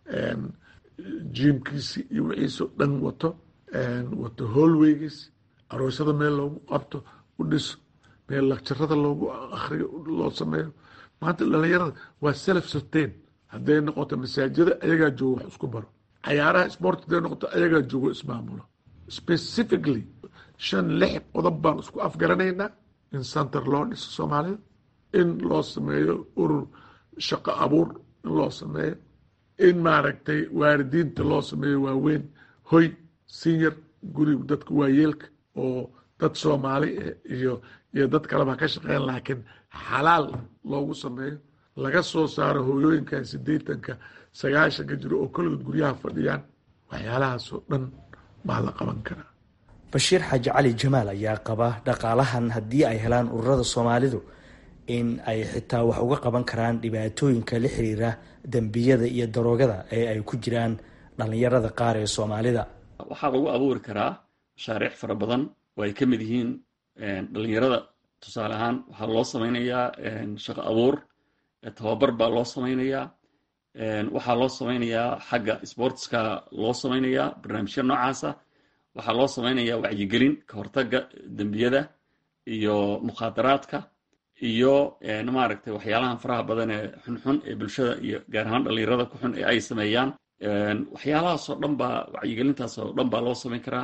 jimkiisi iyo wixiisoo dhan wato wato hallwaygiis aroosyada meel loogu qabto u dhiso meel lakjarada loogu akriyo loo sameeyo maanta dhalinyarada waa self sustain hadday noqoto masaajida ayagaa joogo wax isku baro cayaaraha sport hadday noqoto ayagaa joogo ismaamulo specifically shan lix qodob baan isku afgaranaynaa in center loo dhiso soomaalida in loo sameeyo urur shaqo abuur in loo sameeyo in maaragtay waalidiinta loo sameeyo waaweyn hoy senior guriga dadka waayeelka oo dad soomaali iyo iyo dad kaleba ka shaqeyn laakiin xalaal loogu sameeyo laga soo saaro hooyooyinkan sideetanka sagaashanka jiro oo koligood guryaha fadhiyaan waxyaalahaasoo dhan baa la qaban karaa bashiir xaaji cali jamaal ayaa qaba dhaqaalahan haddii ay helaan ururada soomaalidu in ay xitaa wax uga qaban karaan dhibaatooyinka la xiriira dembiyada iyo daroogada ee ay ku jiraan dhalinyarada qaar ee soomaalida waxaa lagu abuuri karaa mashaariic fara badan oo ay ka mid yihiin dhalinyarada tusaale ahaan waxaa loo sameynayaa shaqo abuur tababar baa loo sameynayaa waxaa loo sameynayaa xagga sportska loo sameynayaa barnaamijya noocaasa waxaa loo sameynayaa wacyigelin ka hortaga dembiyada iyo mukhaadaraadka iyo maaragtay waxyaalahan faraha badan ee xunxun ee bulshada iyo gaar ahaan dhalinyarada ku xun ee ay sameeyaan waxyaalahaasoo dhan baa wacyigelintaasoo dhan baa loo sameyn karaa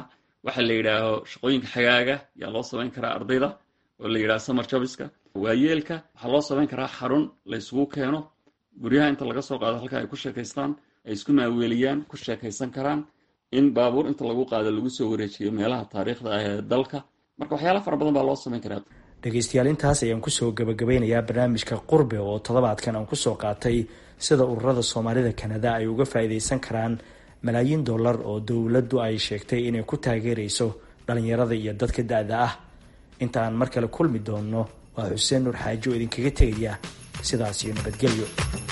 waxa la yidhaaho shaqooyinka xagaaga yaa loo samayn karaa ardayda oo la yidhaha summer jobiska waayeelka waxaa loo samayn karaa xarun la isugu keeno guryaha inta laga soo qaado halka ay ku sheekaystaan ay isku maaweeliyaan ku sheekaysan karaan in baabuur inta lagu qaado lagu soo wareejiyo meelaha taariikhda ah ee dalka marka waxyaala fara badan baa loo samayn karaa dhegaystayaal intaas ayaan kusoo gabagabeynayaa barnaamijka qurbe oo toddobaadkan aan kusoo qaatay sida ururada soomaalida kanada ay uga faa-iideysan karaan malaayiin dollar oo dowladdu ay sheegtay inay ku taageerayso dhalinyarada iyo dadka da-da ah inta aan mar kale kulmi doonno waa xuseen nuur xaaji oo idinkaga tegaya sidaas iyo nabadgelyo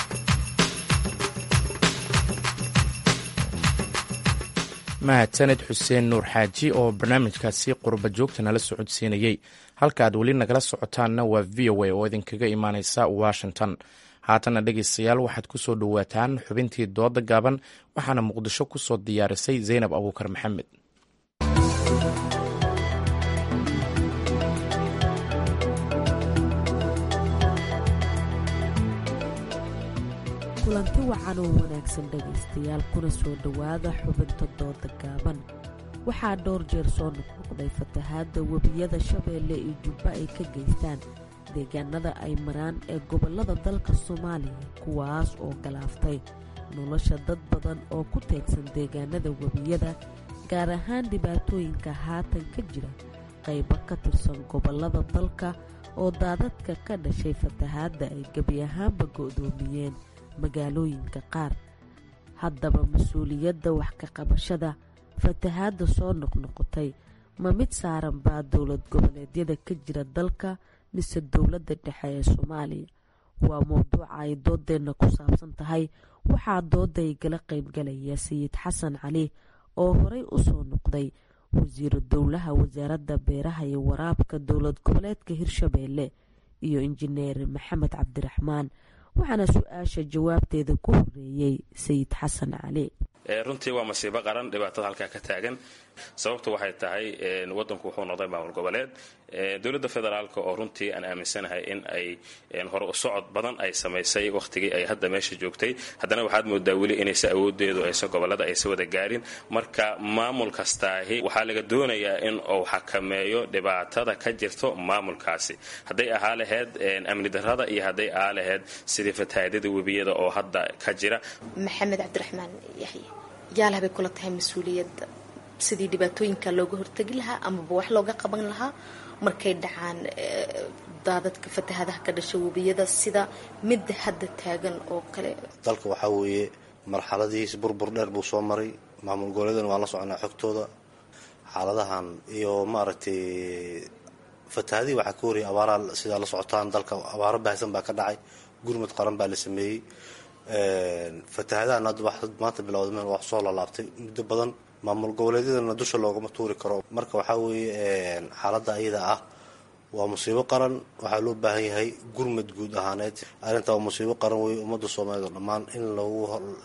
mahadsaned xuseen nuur xaaji oo barnaamijkaasi qurba joogta nala socodsiinayey halka aad weli nagala socotaanna waa v o a oo idinkaga imaaneysa washington haatana dhegeystayaal waxaad ku soo dhowaataan xubintii dooda gaaban waxaana muqdisho ku soo diyaarisay zaynab abuukar maxamed kulanti wacan oo wanaagsan dhegaystayaal kuna soo dhowaada xubinta dooda gaaban waxaa dhowr jeer soo noqnoqday fatahaadda webiyada shabeelle iyo jubba ay ka geystaan deegaanada ay maraan ee gobollada dalka soomaaliya kuwaas oo galaaftay nolosha dad badan oo ku teegsan deegaanada webiyada gaar ahaan dhibaatooyinka haatan ka jira qaybo ka tirsan gobollada dalka oo daadadka ka dhashay fatahaadda ay gebi ahaanba go'doomiyeen magaalooyinka qaar haddaba mas-uuliyadda wax ka qabashada fatahaadda soo noqnoqotay ma mid saaran baa dowlad goboleedyada ka jira dalka mise dowladda dhexe ee soomaaliya waa mowduuca ay doodeenna ku saabsan tahay waxaa dooda igala qaybgalaya sayid xasan cali oo horey u soo noqday wasiiru dowlaha wasaaradda beeraha iyo waraabka dowlad goboleedka hirshabeelle iyo injineer maxamed cabdiraxmaan waxaana su-aasha jawaabteeda ku horeeyey sayid xasan cali runtii waa masiibo qaran dhibaatada halkaa ka taagan sababtu waxay tahay wadanku wuxuu noqday maamul goboleed dowladda federaalk oo runtii aan aaminsanahay in ay hore u socod badan ay samaysay wakhtigii ay hadda meesha joogtay haddana waxaad moodaa weli inaysa awoodeedu aysa gobolada aysa wada gaarin marka maamul kastaahi waxaa laga doonayaa in uu xakameeyo dhibaatada ka jirto maamulkaasi hadday ahaa laheyd amni darada iyo hadday ahaa laheyd sidii fatahaadada webiyada oo hadda ka jira maxamed cabdiraxmaan yaxye yaalaha bay kula tahay mas-uuliyadda sidii dhibaatooyinka looga hortegi lahaa amaba wax looga qaban lahaa markay dhacaan daadadka fatahadaha ka dhasha webiyada sida midda hadda taagan oo kale dalka waxaa weeye marxaladihiis burbur dheer buu soo maray maamul goboleedana waan la soconaa xogtooda xaaladahan iyo maaragtay fatahadihii waxaa ka horiyay abaaraha sidaa la socotaan dalka abaaro baahsan baa ka dhacay gurmud qaran baa la sameeyey fatahadahan hadda wax maanta bilowda meel wax soo lalaabtay muddo badan maamul goboleedyadana dusha loogama tuuri karo marka waxaa weeye xaaladda ayada ah waa musiibo qaran waxaa loo baahan yahay gurmad guud ahaaneed arrinta waa musiibo qaran wey ummadda soomaaliyeed oo dhammaan in lagu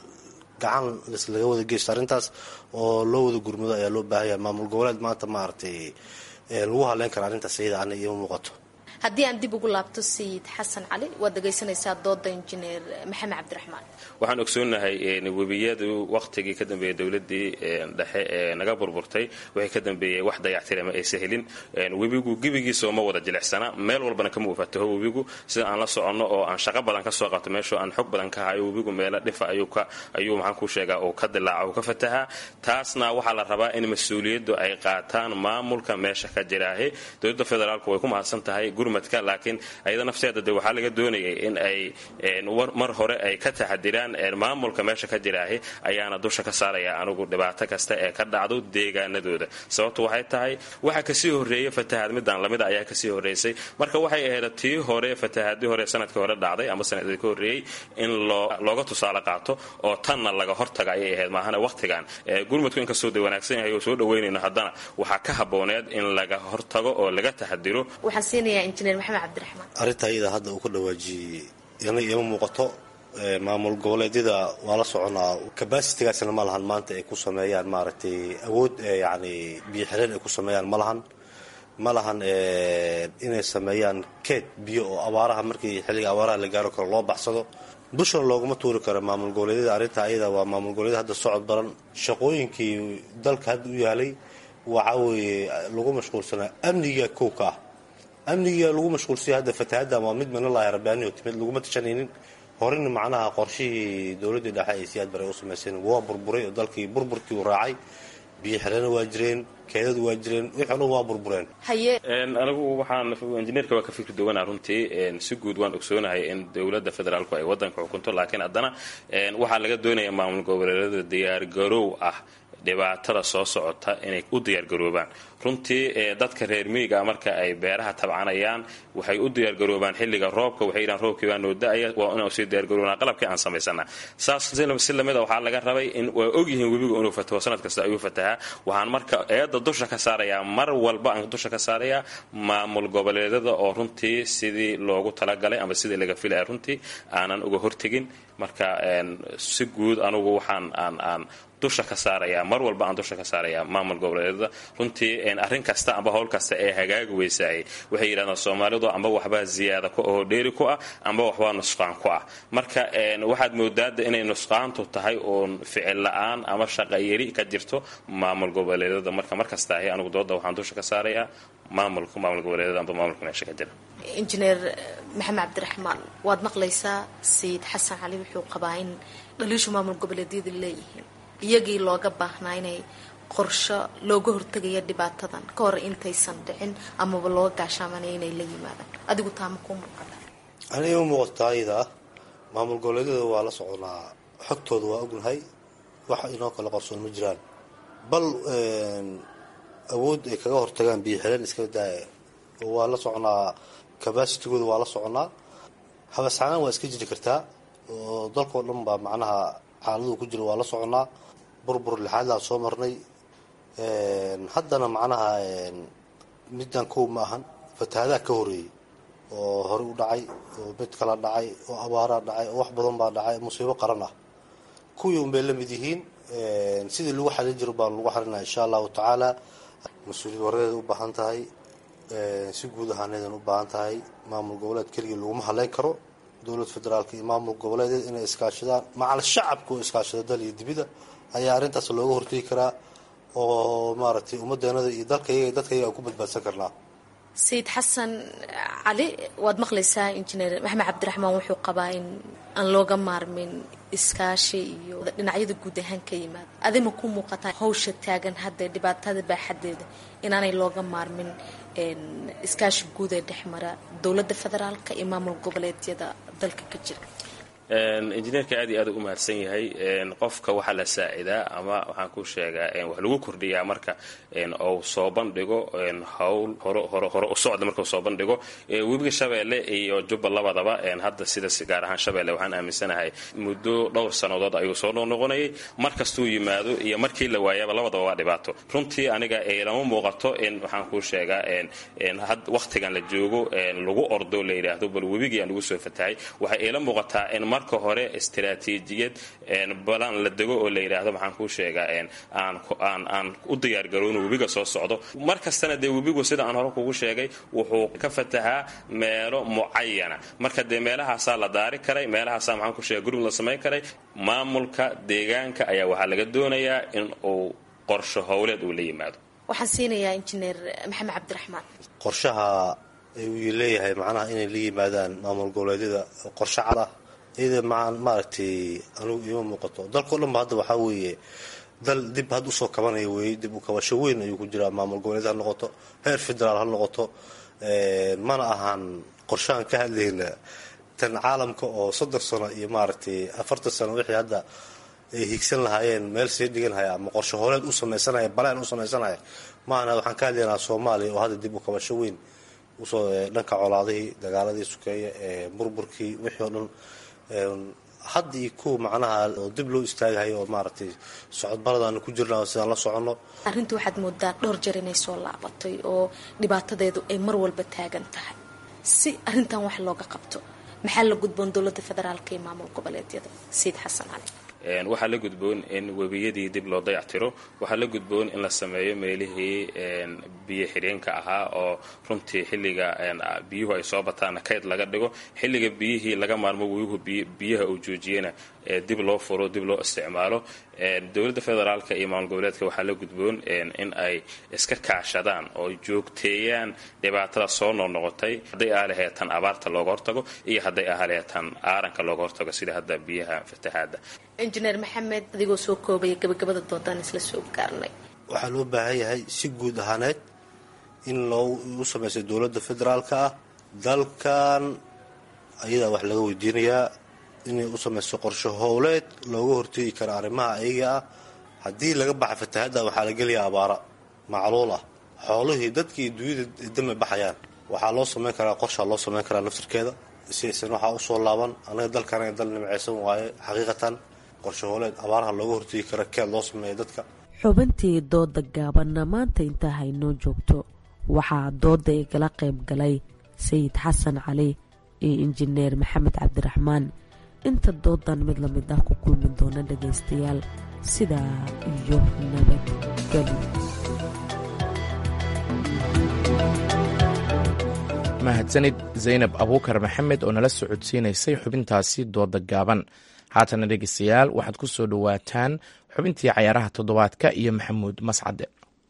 gacan laga wada geysto arrintaas oo loo wada gurmado ayaa loo baahan yahay maamul goboleed maanta maaragtay lagu hadleyn kara arrintaas iyada ana iima muuqato haddii aan dib ugu laabto sayid xasan cali waad dhegaysanaysaa dooda injineer maxamed cabdiraxmaan waxaan ogsoonahay webiyadu wakhtigii ka dambeeyey dowladii dhexe ee naga burburtay waxay ka dambeeyey wax dayactirama aysa helin webigu gebigiisa ma wada jilicsana meel walbana kama wafataho webigu sida aan la soconno oo aan shaqo badan ka soo qabto meesho aan xog badan ka hayo webigu meelo dhifa ayuu maxaan ku sheegaa uu ka dilaaca uu ka fatahaa taasna waxaa la rabaa in mas-uuliyaddu ay qaataan maamulka meesha ka jiraahe dowladda federaalku way ku mahadsan tahay laakiin ayada nafteeda de waxaa laga doonayay in ay mar hore ay ka taxadiraan maamulka meesha ka jiraahi ayaana dusha ka saaraya anigu dhibaato kasta ee ka dhacdo deegaanadooda sababtu waxay tahay waxa kasii horeeya fatahaad midaan lamida ayaa kasii horeysay marka waxay ahayd tii hore fatahaadii hore sanadkii hore dhacday ama sanadkii ka horeeyey in looga tusaale qaato oo tanna laga hortaga ayay ahayd maahana waqtigan gurmudku inkastoo de wanaagsan yahay oo soo dhaweynayno haddana waxaa ka habooneed in laga hortago oo laga taxadiro arrinta ayada hadda uu ka dhawaajiyey yana iima muuqato maamul goboleedyada waa la soconaa kabasitigaasna ma lahan maanta ay ku sameeyaan maaragtay awood yani biyo xireen ay ku sameeyaan ma lahan ma lahan inay sameeyaan keed biyo oo abaaraha markii xilliga abaaraha la gaaro karo loo baxsado dushana looguma tuuri karo maamul goboleedyada arrinta ayada waa maamul goboleedyada hadda socod baran shaqooyinkii dalka hadda u yaalay waxa weeye lagu mashquulsanaa amniga kow ka ah amniga lagu mashquulsanya hadda fatahaaddan waa mid minalahi rabbaaniyo timid laguma tashanaynin horena macnaha qorshihii dowladdii dhexe ay siyaad bare u samayseen waa burburay oo dalkii burburkii u raacay biyo xirana waa jireen keedadu waa jireen wixii o dhan waa burbureen haye anigu waxaan injineerka waa ka fikri duwanaa runtii si guud waan ogsoonahay in dowladda federaalku ay waddanka xukunto laakiin haddana waxaa laga doonaya maamul goboleedyada diyaargaroow ah dhibaatada soo socota inay u diyaargaroobaan runtii dadka reer miyiga marka ay beeraha tabcanayaan waxay u diyaargaroobaan xilliga roobka waxay yidhahan roobkii baa noo da-aya waa inaan usii diyaargaroobnaa qalabkii aan samaysana saas si lamida waxaa laga rabay in waa ogyihiin webigu inuu fataho sanad kasta ayuu fatahaa waxaan marka eedda dusha ka saarayaa mar walba aan dusha ka saarayaa maamul goboleedyada oo runtii sidii loogu talagalay ama sidii laga filaya runtii aanan uga hortegin marka si guud anugu waxaan aan aan dusha ka saarayaa mar walba aan dusha ka saarayaa maamul goboleedyada runtii arrin kasta amba howl kasta ee hagaagi weysaayay waxay yidhahdaan soomaalidu amba waxbaa ziyaada oo dheeri ku ah amba waxbaa nusqaan ku ah marka waxaad moodaada inay nusqaantu tahay uun ficil la-aan ama shaqayari ka jirto maamul goboleedyada marka markasta ahi anigu dooda waxaan dusha ka saarayaa maamulka maamul goboleedyada amba maamulka meesha ka jira injineer maxamed cabdiraxmaan waad maqlaysaa sayid xasan cali wuxuu qabaa in dhaliishu maamul goboleedyada leeyihiin iyagii looga baahnaa inay qorsho looga hortegaya dhibaatadan ka hor intaysan dhicin amaba looga gaashaamanaya inay la yimaadaan adigu taama ku muuqata aniga u muuqataa ayada ah maamul goboleedyada waa la soconaa xogtooda waa ognahay wax inoo kala qarsoon ma jiraan bal awood ay kaga hortagaan biyo xireen iska daaya waa la soconaa cabacitigooda waa la soconaa habasxanaan waa iska jiri kartaa oo dalkao dhan baa macnaha xaaladuu ku jira waa la soconaa burbur lixaadlaan soo marnay haddana macnaha middan kow ma ahan fatahaadaha ka horeeyey oo hore u dhacay oo mid kala dhacay oo abaaraa dhacay oo wax badan baa dhacay musiibo qaran ah kuwii unbay la mid yihiin sidii lagu xalin jiro baan lagu xalinaa insha allahu tacaala mas-uuliyad waradeeda u baahan tahay si guud ahaaneedan u baahan tahay maamul goboleed keligii laguma haleyn karo dowlad federaalka iyo maamul goboleedeed inay iskaashadaan macal shacabka oo iskaashado dal iyo dibida ayaa arrintaas looga hortegi karaa oo maaragtay ummadeenada iyo dalkayaga dadkayaga aan ku badbaadsan karnaa sayid xasan cali waad maqlaysaa injineer maxamed cabdiraxmaan wuxuu qabaa in aan looga maarmin iskaashi iyo dhinacyada guud ahaan ka yimaada adima ku muuqataa hawsha taagan hadda dhibaatada baaxadeeda inaanay looga maarmin iskaashi guud ee dhexmara dowladda federaalka iyo maamul goboleedyada dalka ka jira injineerka aad iyo aad u mahadsan yahay qofka waxaa la saacidaa ama waxaan ku sheegaa wax lagu kordhiyaa marka uu soo bandhigo hawl hore u socda markuu soo bandhigo webiga shabeelle iyo jubba labadaba hadda sida gaar ahaan shabeelle waxaan aaminsanahay muddo dhowr sannadood ayuu soo noqnoqonayay mar kastuu yimaado iyo markii la waayaba labadaba waa dhibaato runtii aniga lama muuqato in waxaan ku sheegaa wakhtigan la joogo lagu ordo la yidhaahdo bal webigii aan lagu soo fatahay waxay iila muuqataa in marka hore istaraatiijiyad balan la dego oo la yidhaahdo maxaan kuu sheegaa aan u diyaargarowno webiga soo socdo mar kastana dee webigu sida aan hore kugu sheegay wuxuu ka fatahaa meelo mucayana marka dee meelahaasaa la daari karay meelahaasaa maxaan ku sheega gurmud la samayn karay maamulka deegaanka ayaa waxaa laga doonayaa in uu qorsho howleed uu la yimaado waxaan siinayaa injineer maxamed cabdiraxmaan qorshaha uu leeyahay macnaha inay la yimaadaan maamul goboleedyada qorshe cad ah iyada maaragtay anigu iima muuqato dalkao dhan ba hadda waxaa weeye dal dib had usoo kabanaya weeye dib u kabasho weyn ayuu ku jiraa maamul goboleed ha noqoto heer federaal ha noqoto mana ahaan qorshahan ka hadlayna tan caalamka oo soddon sano iyo maaragtay afartan sano wixii hadda ay higsan lahaayeen meel sii dhigan haya ama qorsho horeed u samaysanaya baleen u samaysanaya maahana waxaan ka hadlaynaa soomaaliya oo hadda dib u kabasho weyn usoo dhanka colaadihii dagaaladii sukeeye ee burburkii wixii oo dhan hadda iyo kuwa macnaha oo dib loo istaagahayo oo maaragtay socodbaradaanu ku jirna sidaan la soconno arrinta waxaad moodaa dhowr jeer inay soo laabatay oo dhibaatadeedu ay mar walba taagan tahay si arrintan wax looga qabto maxaa la gudboon dowladda federaalka iyo maamul goboleedyada sayid xasan cali waxaa la gudboon in webiyadii dib loo dayactiro waxaa la gudboon in la sameeyo meelihii biyo xidheenka ahaa oo runtii xilliga biyuhu ay soo bataana kayd laga dhigo xilliga biyihii laga maarmo weyuhu biyaha uu joojiyena dib loo furo dib loo isticmaalo dowladda federaalka iyo maamul goboleedka waxaa la gudboon in ay iska kaashadaan oo joogteeyaan dhibaatada soo noqnoqotay hadday aalaheed tan abaarta looga hortago iyo hadday aalaheed tan aaranka looga hortago sida hadda biyaha fatahaada injineer maxamed adigoo soo koobaya gabagabada doodaan isla soo gaarnay waxaa loo baahan yahay si guud ahaaneed in loo u samaysa dowladda federaalka ah dalkan ayadaa wax laga weydiinayaa inay u samayso qorsho howleed looga hortegi karo arrimaha ayaga ah haddii laga baxa fatahadda waxaa la gelayaa abaara macluul ah xoolihii dadkii dunyada dame baxayaan waxaa loo samayn karaa qorshaa loo samayn karaa naftirkeeda si aysan waxaa usoo laaban anaga dalkan dal nimcaysan waaye xaqiiqatan qorsho howleed abaaraha looga hortegi karo keed loo sameeya dadka xubintii dooda gaabanna maanta intaa haynoo joogto waxaa dooda igala qayb galay sayid xasan cali iyo injineer maxamed cabdiraxmaan inta doodan mid lamid ah ku kulmi doona dhagaystayaal sidaa iyo nabadgeli mahadsanid zaynab abuukar maxamed oo nala socodsiinaysay xubintaasi dooda gaaban haatana dhegeystayaal waxaad ku soo dhowaataan xubintii cayaaraha toddobaadka iyo maxamuud mascade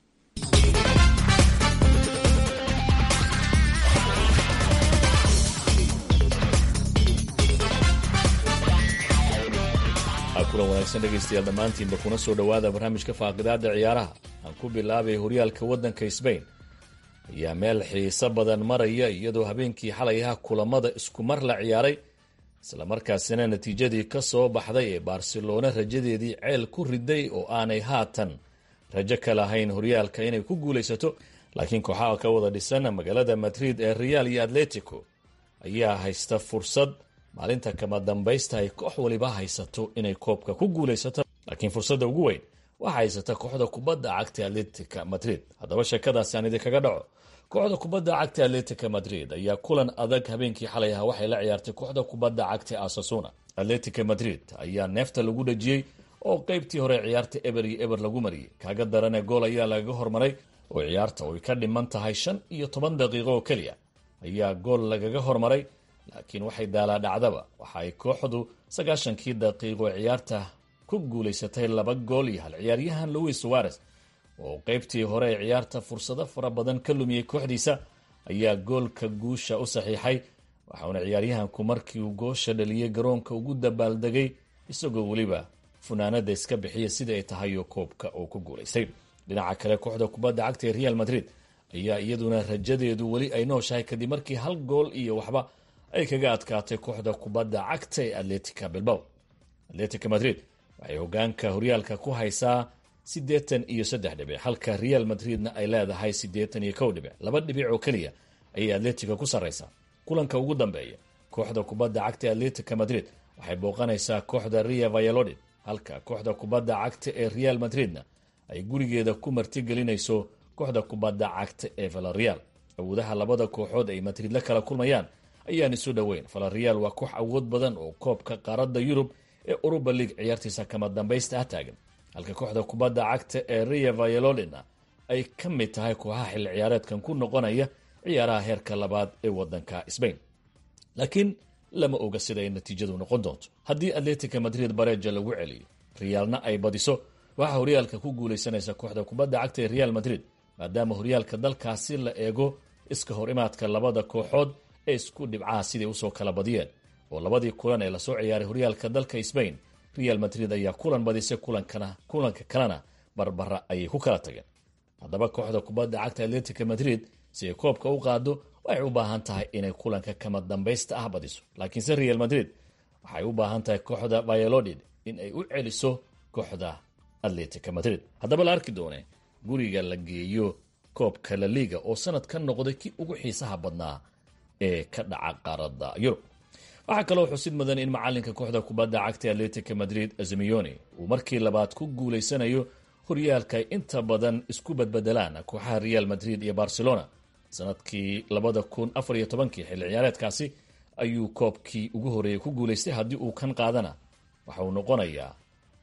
kulan wanaagsan dhegaystayaal dhammaantiinba kuna soo dhowaada barnaamijka faaqidaada ciyaaraha aan ku bilaabay horyaalka waddanka sbain ayaa meel xiiso badan maraya iyadoo habeenkii xalay aha kulamada isku mar la ciyaaray islamarkaasina natiijadii ka soo baxday ee barcelona rajadeedii ceel ku riday oo aanay haatan rajo ka lahayn horyaalka inay ku guulaysato laakiin kooxaha ka wada dhisan magaalada madrid ee real iyo atletico ayaa haysta fursad maalinta kama dambaysta ay koox waliba haysato inay koobka ku guulaysato laakiin fursadda ugu weyn waxaa haysata kooxda kubadda cagta atletica madrid haddaba sheekadaasi aan idinkaga dhaco kooxda kubadda cagta atletica madrid ayaa kulan adag habeenkii xalay aha waxay la ciyaartay kooxda kubadda cagta asasuna atletica madrid ayaa neefta lagu dhajiyey oo qeybtii hore ciyaarta eber iyo eber lagu mariyey kaaga darane gool ayaa lagaga hormaray oo ciyaarta oy ka dhiman tahay shan iyo toban daqiiqo oo keliya ayaa gool lagaga hormaray laakiin waxay daalaa dhacdaba waxa ay kooxdu sagaashankii daqiiqo ciyaarta ku guulaysatay laba gool iyo hal ciyaaryahan louis suares oo qeybtii hore ee ciyaarta fursado fara badan ka lumiyey kooxdiisa ayaa goolka guusha u saxiixay waxauna ciyaaryahanku markii uu goosha dhaliyey garoonka ugu dabaaldegay isagoo weliba funaanada iska bixiya sida ay tahay oo koobka uu ku guulaystay dhinaca kale kooxda kubadda cagta ee real madrid ayaa iyaduna rajadeedu weli ay nooshahay kadib markii hal gool iyo waxba ay kaga adkaatay kooxda kubadda cagta ee atletica bilbow atletica madrid waxay hogaanka horyaalka ku haysaa siddeetan iyo saddex dhibic halka real madridna ay leedahay siddeetan iyo kow dhibic laba dhibic oo keliya ayay atletica ku sarraysaa kulanka ugu dambeeya kooxda kubadda cagta ee atletica madrid waxay booqanaysaa kooxda ria vayalodid halka kooxda kubadda cagta ee real madridna ay gurigeeda ku martigelinayso kooxda kubadda cagta ee valareal awoodaha labada kooxood ay madrid la kala kulmayaan ayaan isu dhoweyn valareal waa koox awood badan oo koobka qaaradda yurub ee uruba league ciyaartiisa kama dambaysta ah taagan halka kooxda kubadda cagta ee ria vayalodina ay ka mid tahay kooxaha xilli ciyaareedkan ku noqonaya ciyaaraha heerka labaad ee wadanka sbain laakiin lama oga sida ay natiijadu noqon doonto haddii atletica madrid bareja lagu celiyo riyaalna ay badiso waxaa horyaalka ku guulaysanaysa kooxda kubadda cagta ee real madrid maadaama horyaalka dalkaasi la eego iska hor imaadka labada kooxood ee isku dhibcaha siday usoo kala badiyeen oo labadii kulan ee lasoo ciyaaray horyaalka dalka sbain real madrid ayaa kulan badisay kulanka kalena barbara ayay ku kala tageen haddaba kooxda kubadda cagta atletica madrid si ay koobka u qaado waxay u baahan tahay inay kulanka kama dambaysta ah badiso laakiinse real madrid waxay u baahan tahay kooxda vayalodid in ay u celiso kooxda atletica madrid haddaba la arki doone guriga la geeyo koobka la liga oo sanad ka noqday kii ugu xiisaha badnaa ee ka dhaca qaaradda yurub waxaa kaloo xusid mudan in macalinka kooxda kubadda cagta atletica madrid azemioni uu markii labaad ku guulaysanayo horyaalka ay inta badan isku badbedelaan kooxaha real madrid iyo barcelona sanadkii labada kun afar iyo tobankii xilli ciyaareedkaasi ayuu koobkii ugu horreeyey ku guulaystay haddii uu kan qaadana waxa uu noqonayaa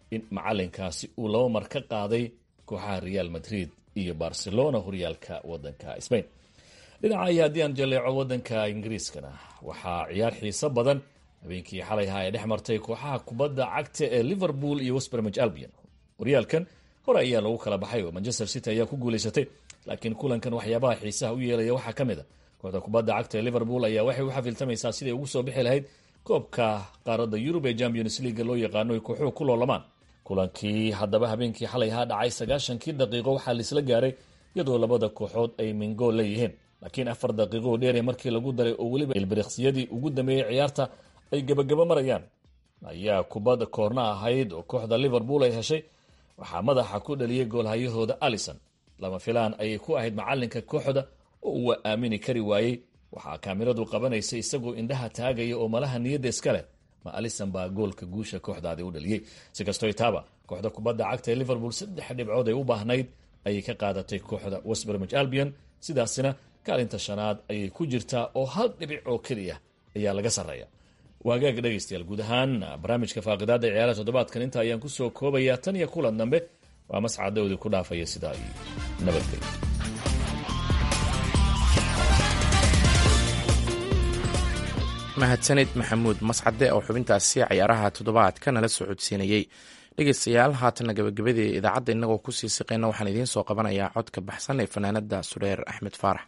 in macalinkaasi uu laba mar ka qaaday kooxaha real madrid iyo barcelona horyaalka wadanka spain dhinaca iyo haddii aan jaleeco wadanka ingiriiskana waxaa ciyaar xiiso badan habeenkii xalay ahaa ee dhex martay kooxaha kubadda cagta ee liverpool iyo westbermage albion horyaalkan hore ayaa lagu kala baxay oo manchester city ayaa ku guulaysatay laakiin kulankan waxyaabaha xiisaha u yeelaya waxaa ka mid a kooxda kubadda cagta ee liverpool ayaa waxay u xafiltamaysaa siday ugu soo bixi lahayd koobka qaaradda yurub ee champions leaga loo yaqaano ay kooxuhu ku loolamaan kulankii haddaba habeenkii xalay ahaa dhacay sagaashankii daqiiqo waxaa laisla gaaray iyadoo labada kooxood ay mingool leeyihiin laakiin afar daqiiqo oo dheere markii lagu daray oo weliba ilbiriqsiyadii ugu dambeeyey ciyaarta ay gebagabo marayaan ayaa kubadda koorna ahayd oo kooxda liverpool ay heshay waxaa madaxa ku dhaliyey goolhayahooda alison lama filaan ayay ku ahayd macalinka kooxda oo uu aamini kari waayey waxaa kaamiradu qabanaysa isagoo indhaha taagaya oo malaha niyadda iska leh ma alison baa goolka guusha kooxdaadi u dhaliyey si kastoo taaba kooxda kubadda cagta ee liverpool saddex dhibcood ay u baahnayd ayay ka qaadatay kooxda westbermage albion sidaasina kaalinta shanaad ayay ku jirtaa oo hal dhibic oo keliya ayaa laga sarreeya waagaag dhegaystayaal guud ahaan barnaamijka faaqidaada ciyaaraha toddobaadkan inta ayaan kusoo koobayaa tan iyo kulan dambe waa mascadowdi ku dhaafaya sidaa iyo nabadgelyo mahadsanid maxamuud mascade oo xubintaasi cayaaraha toddobaadka nala socodsiinayey dhegeystayaal haatanna gabagabadii idaacadda innagoo kusii siqeyna waxaan idiin soo qabanayaa codka baxsan ee fanaanada sureer axmed faarax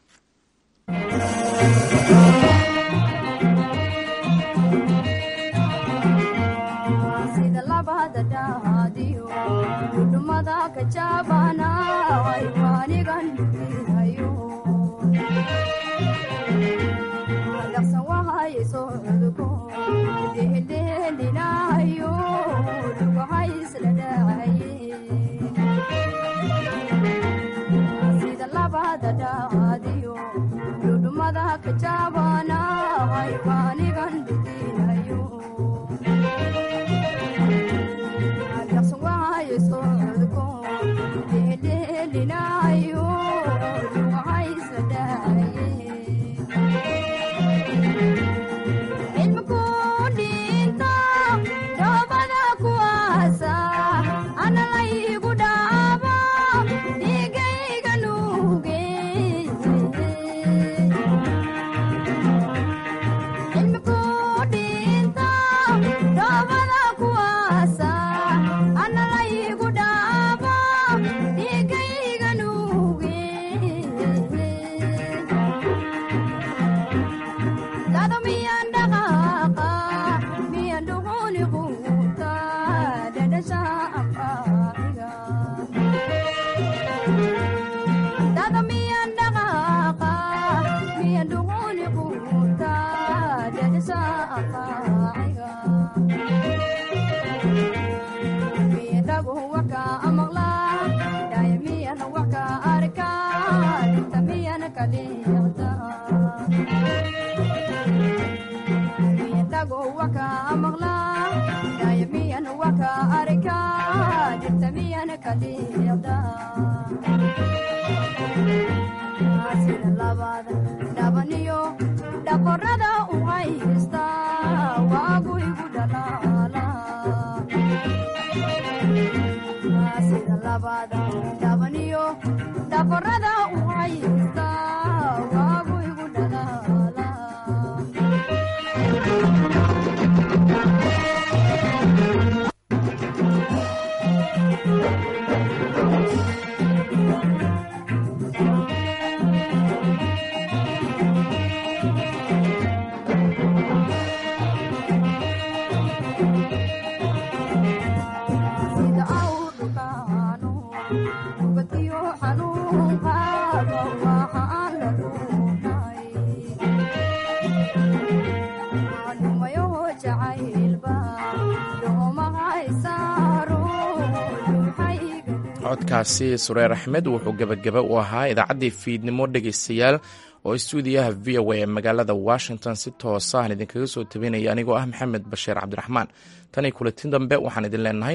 codkaasi sureer axmed wuxuu gebagaba u ahaa idaacaddii fiidnimo dhegaystayaal oo istuudiyaha v o a ee magaalada washington si toosahan idinkaga soo tabinaya anigoo ah maxamed bashiir cabdiraxmaan tan iyo kulanti dambe waxaan idin leenahay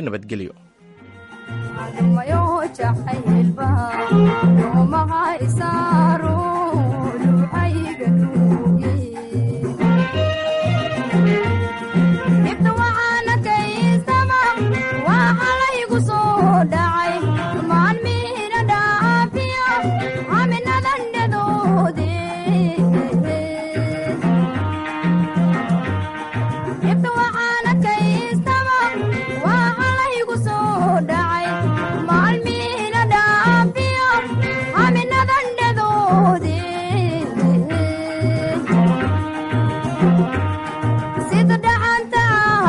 nabadgelyo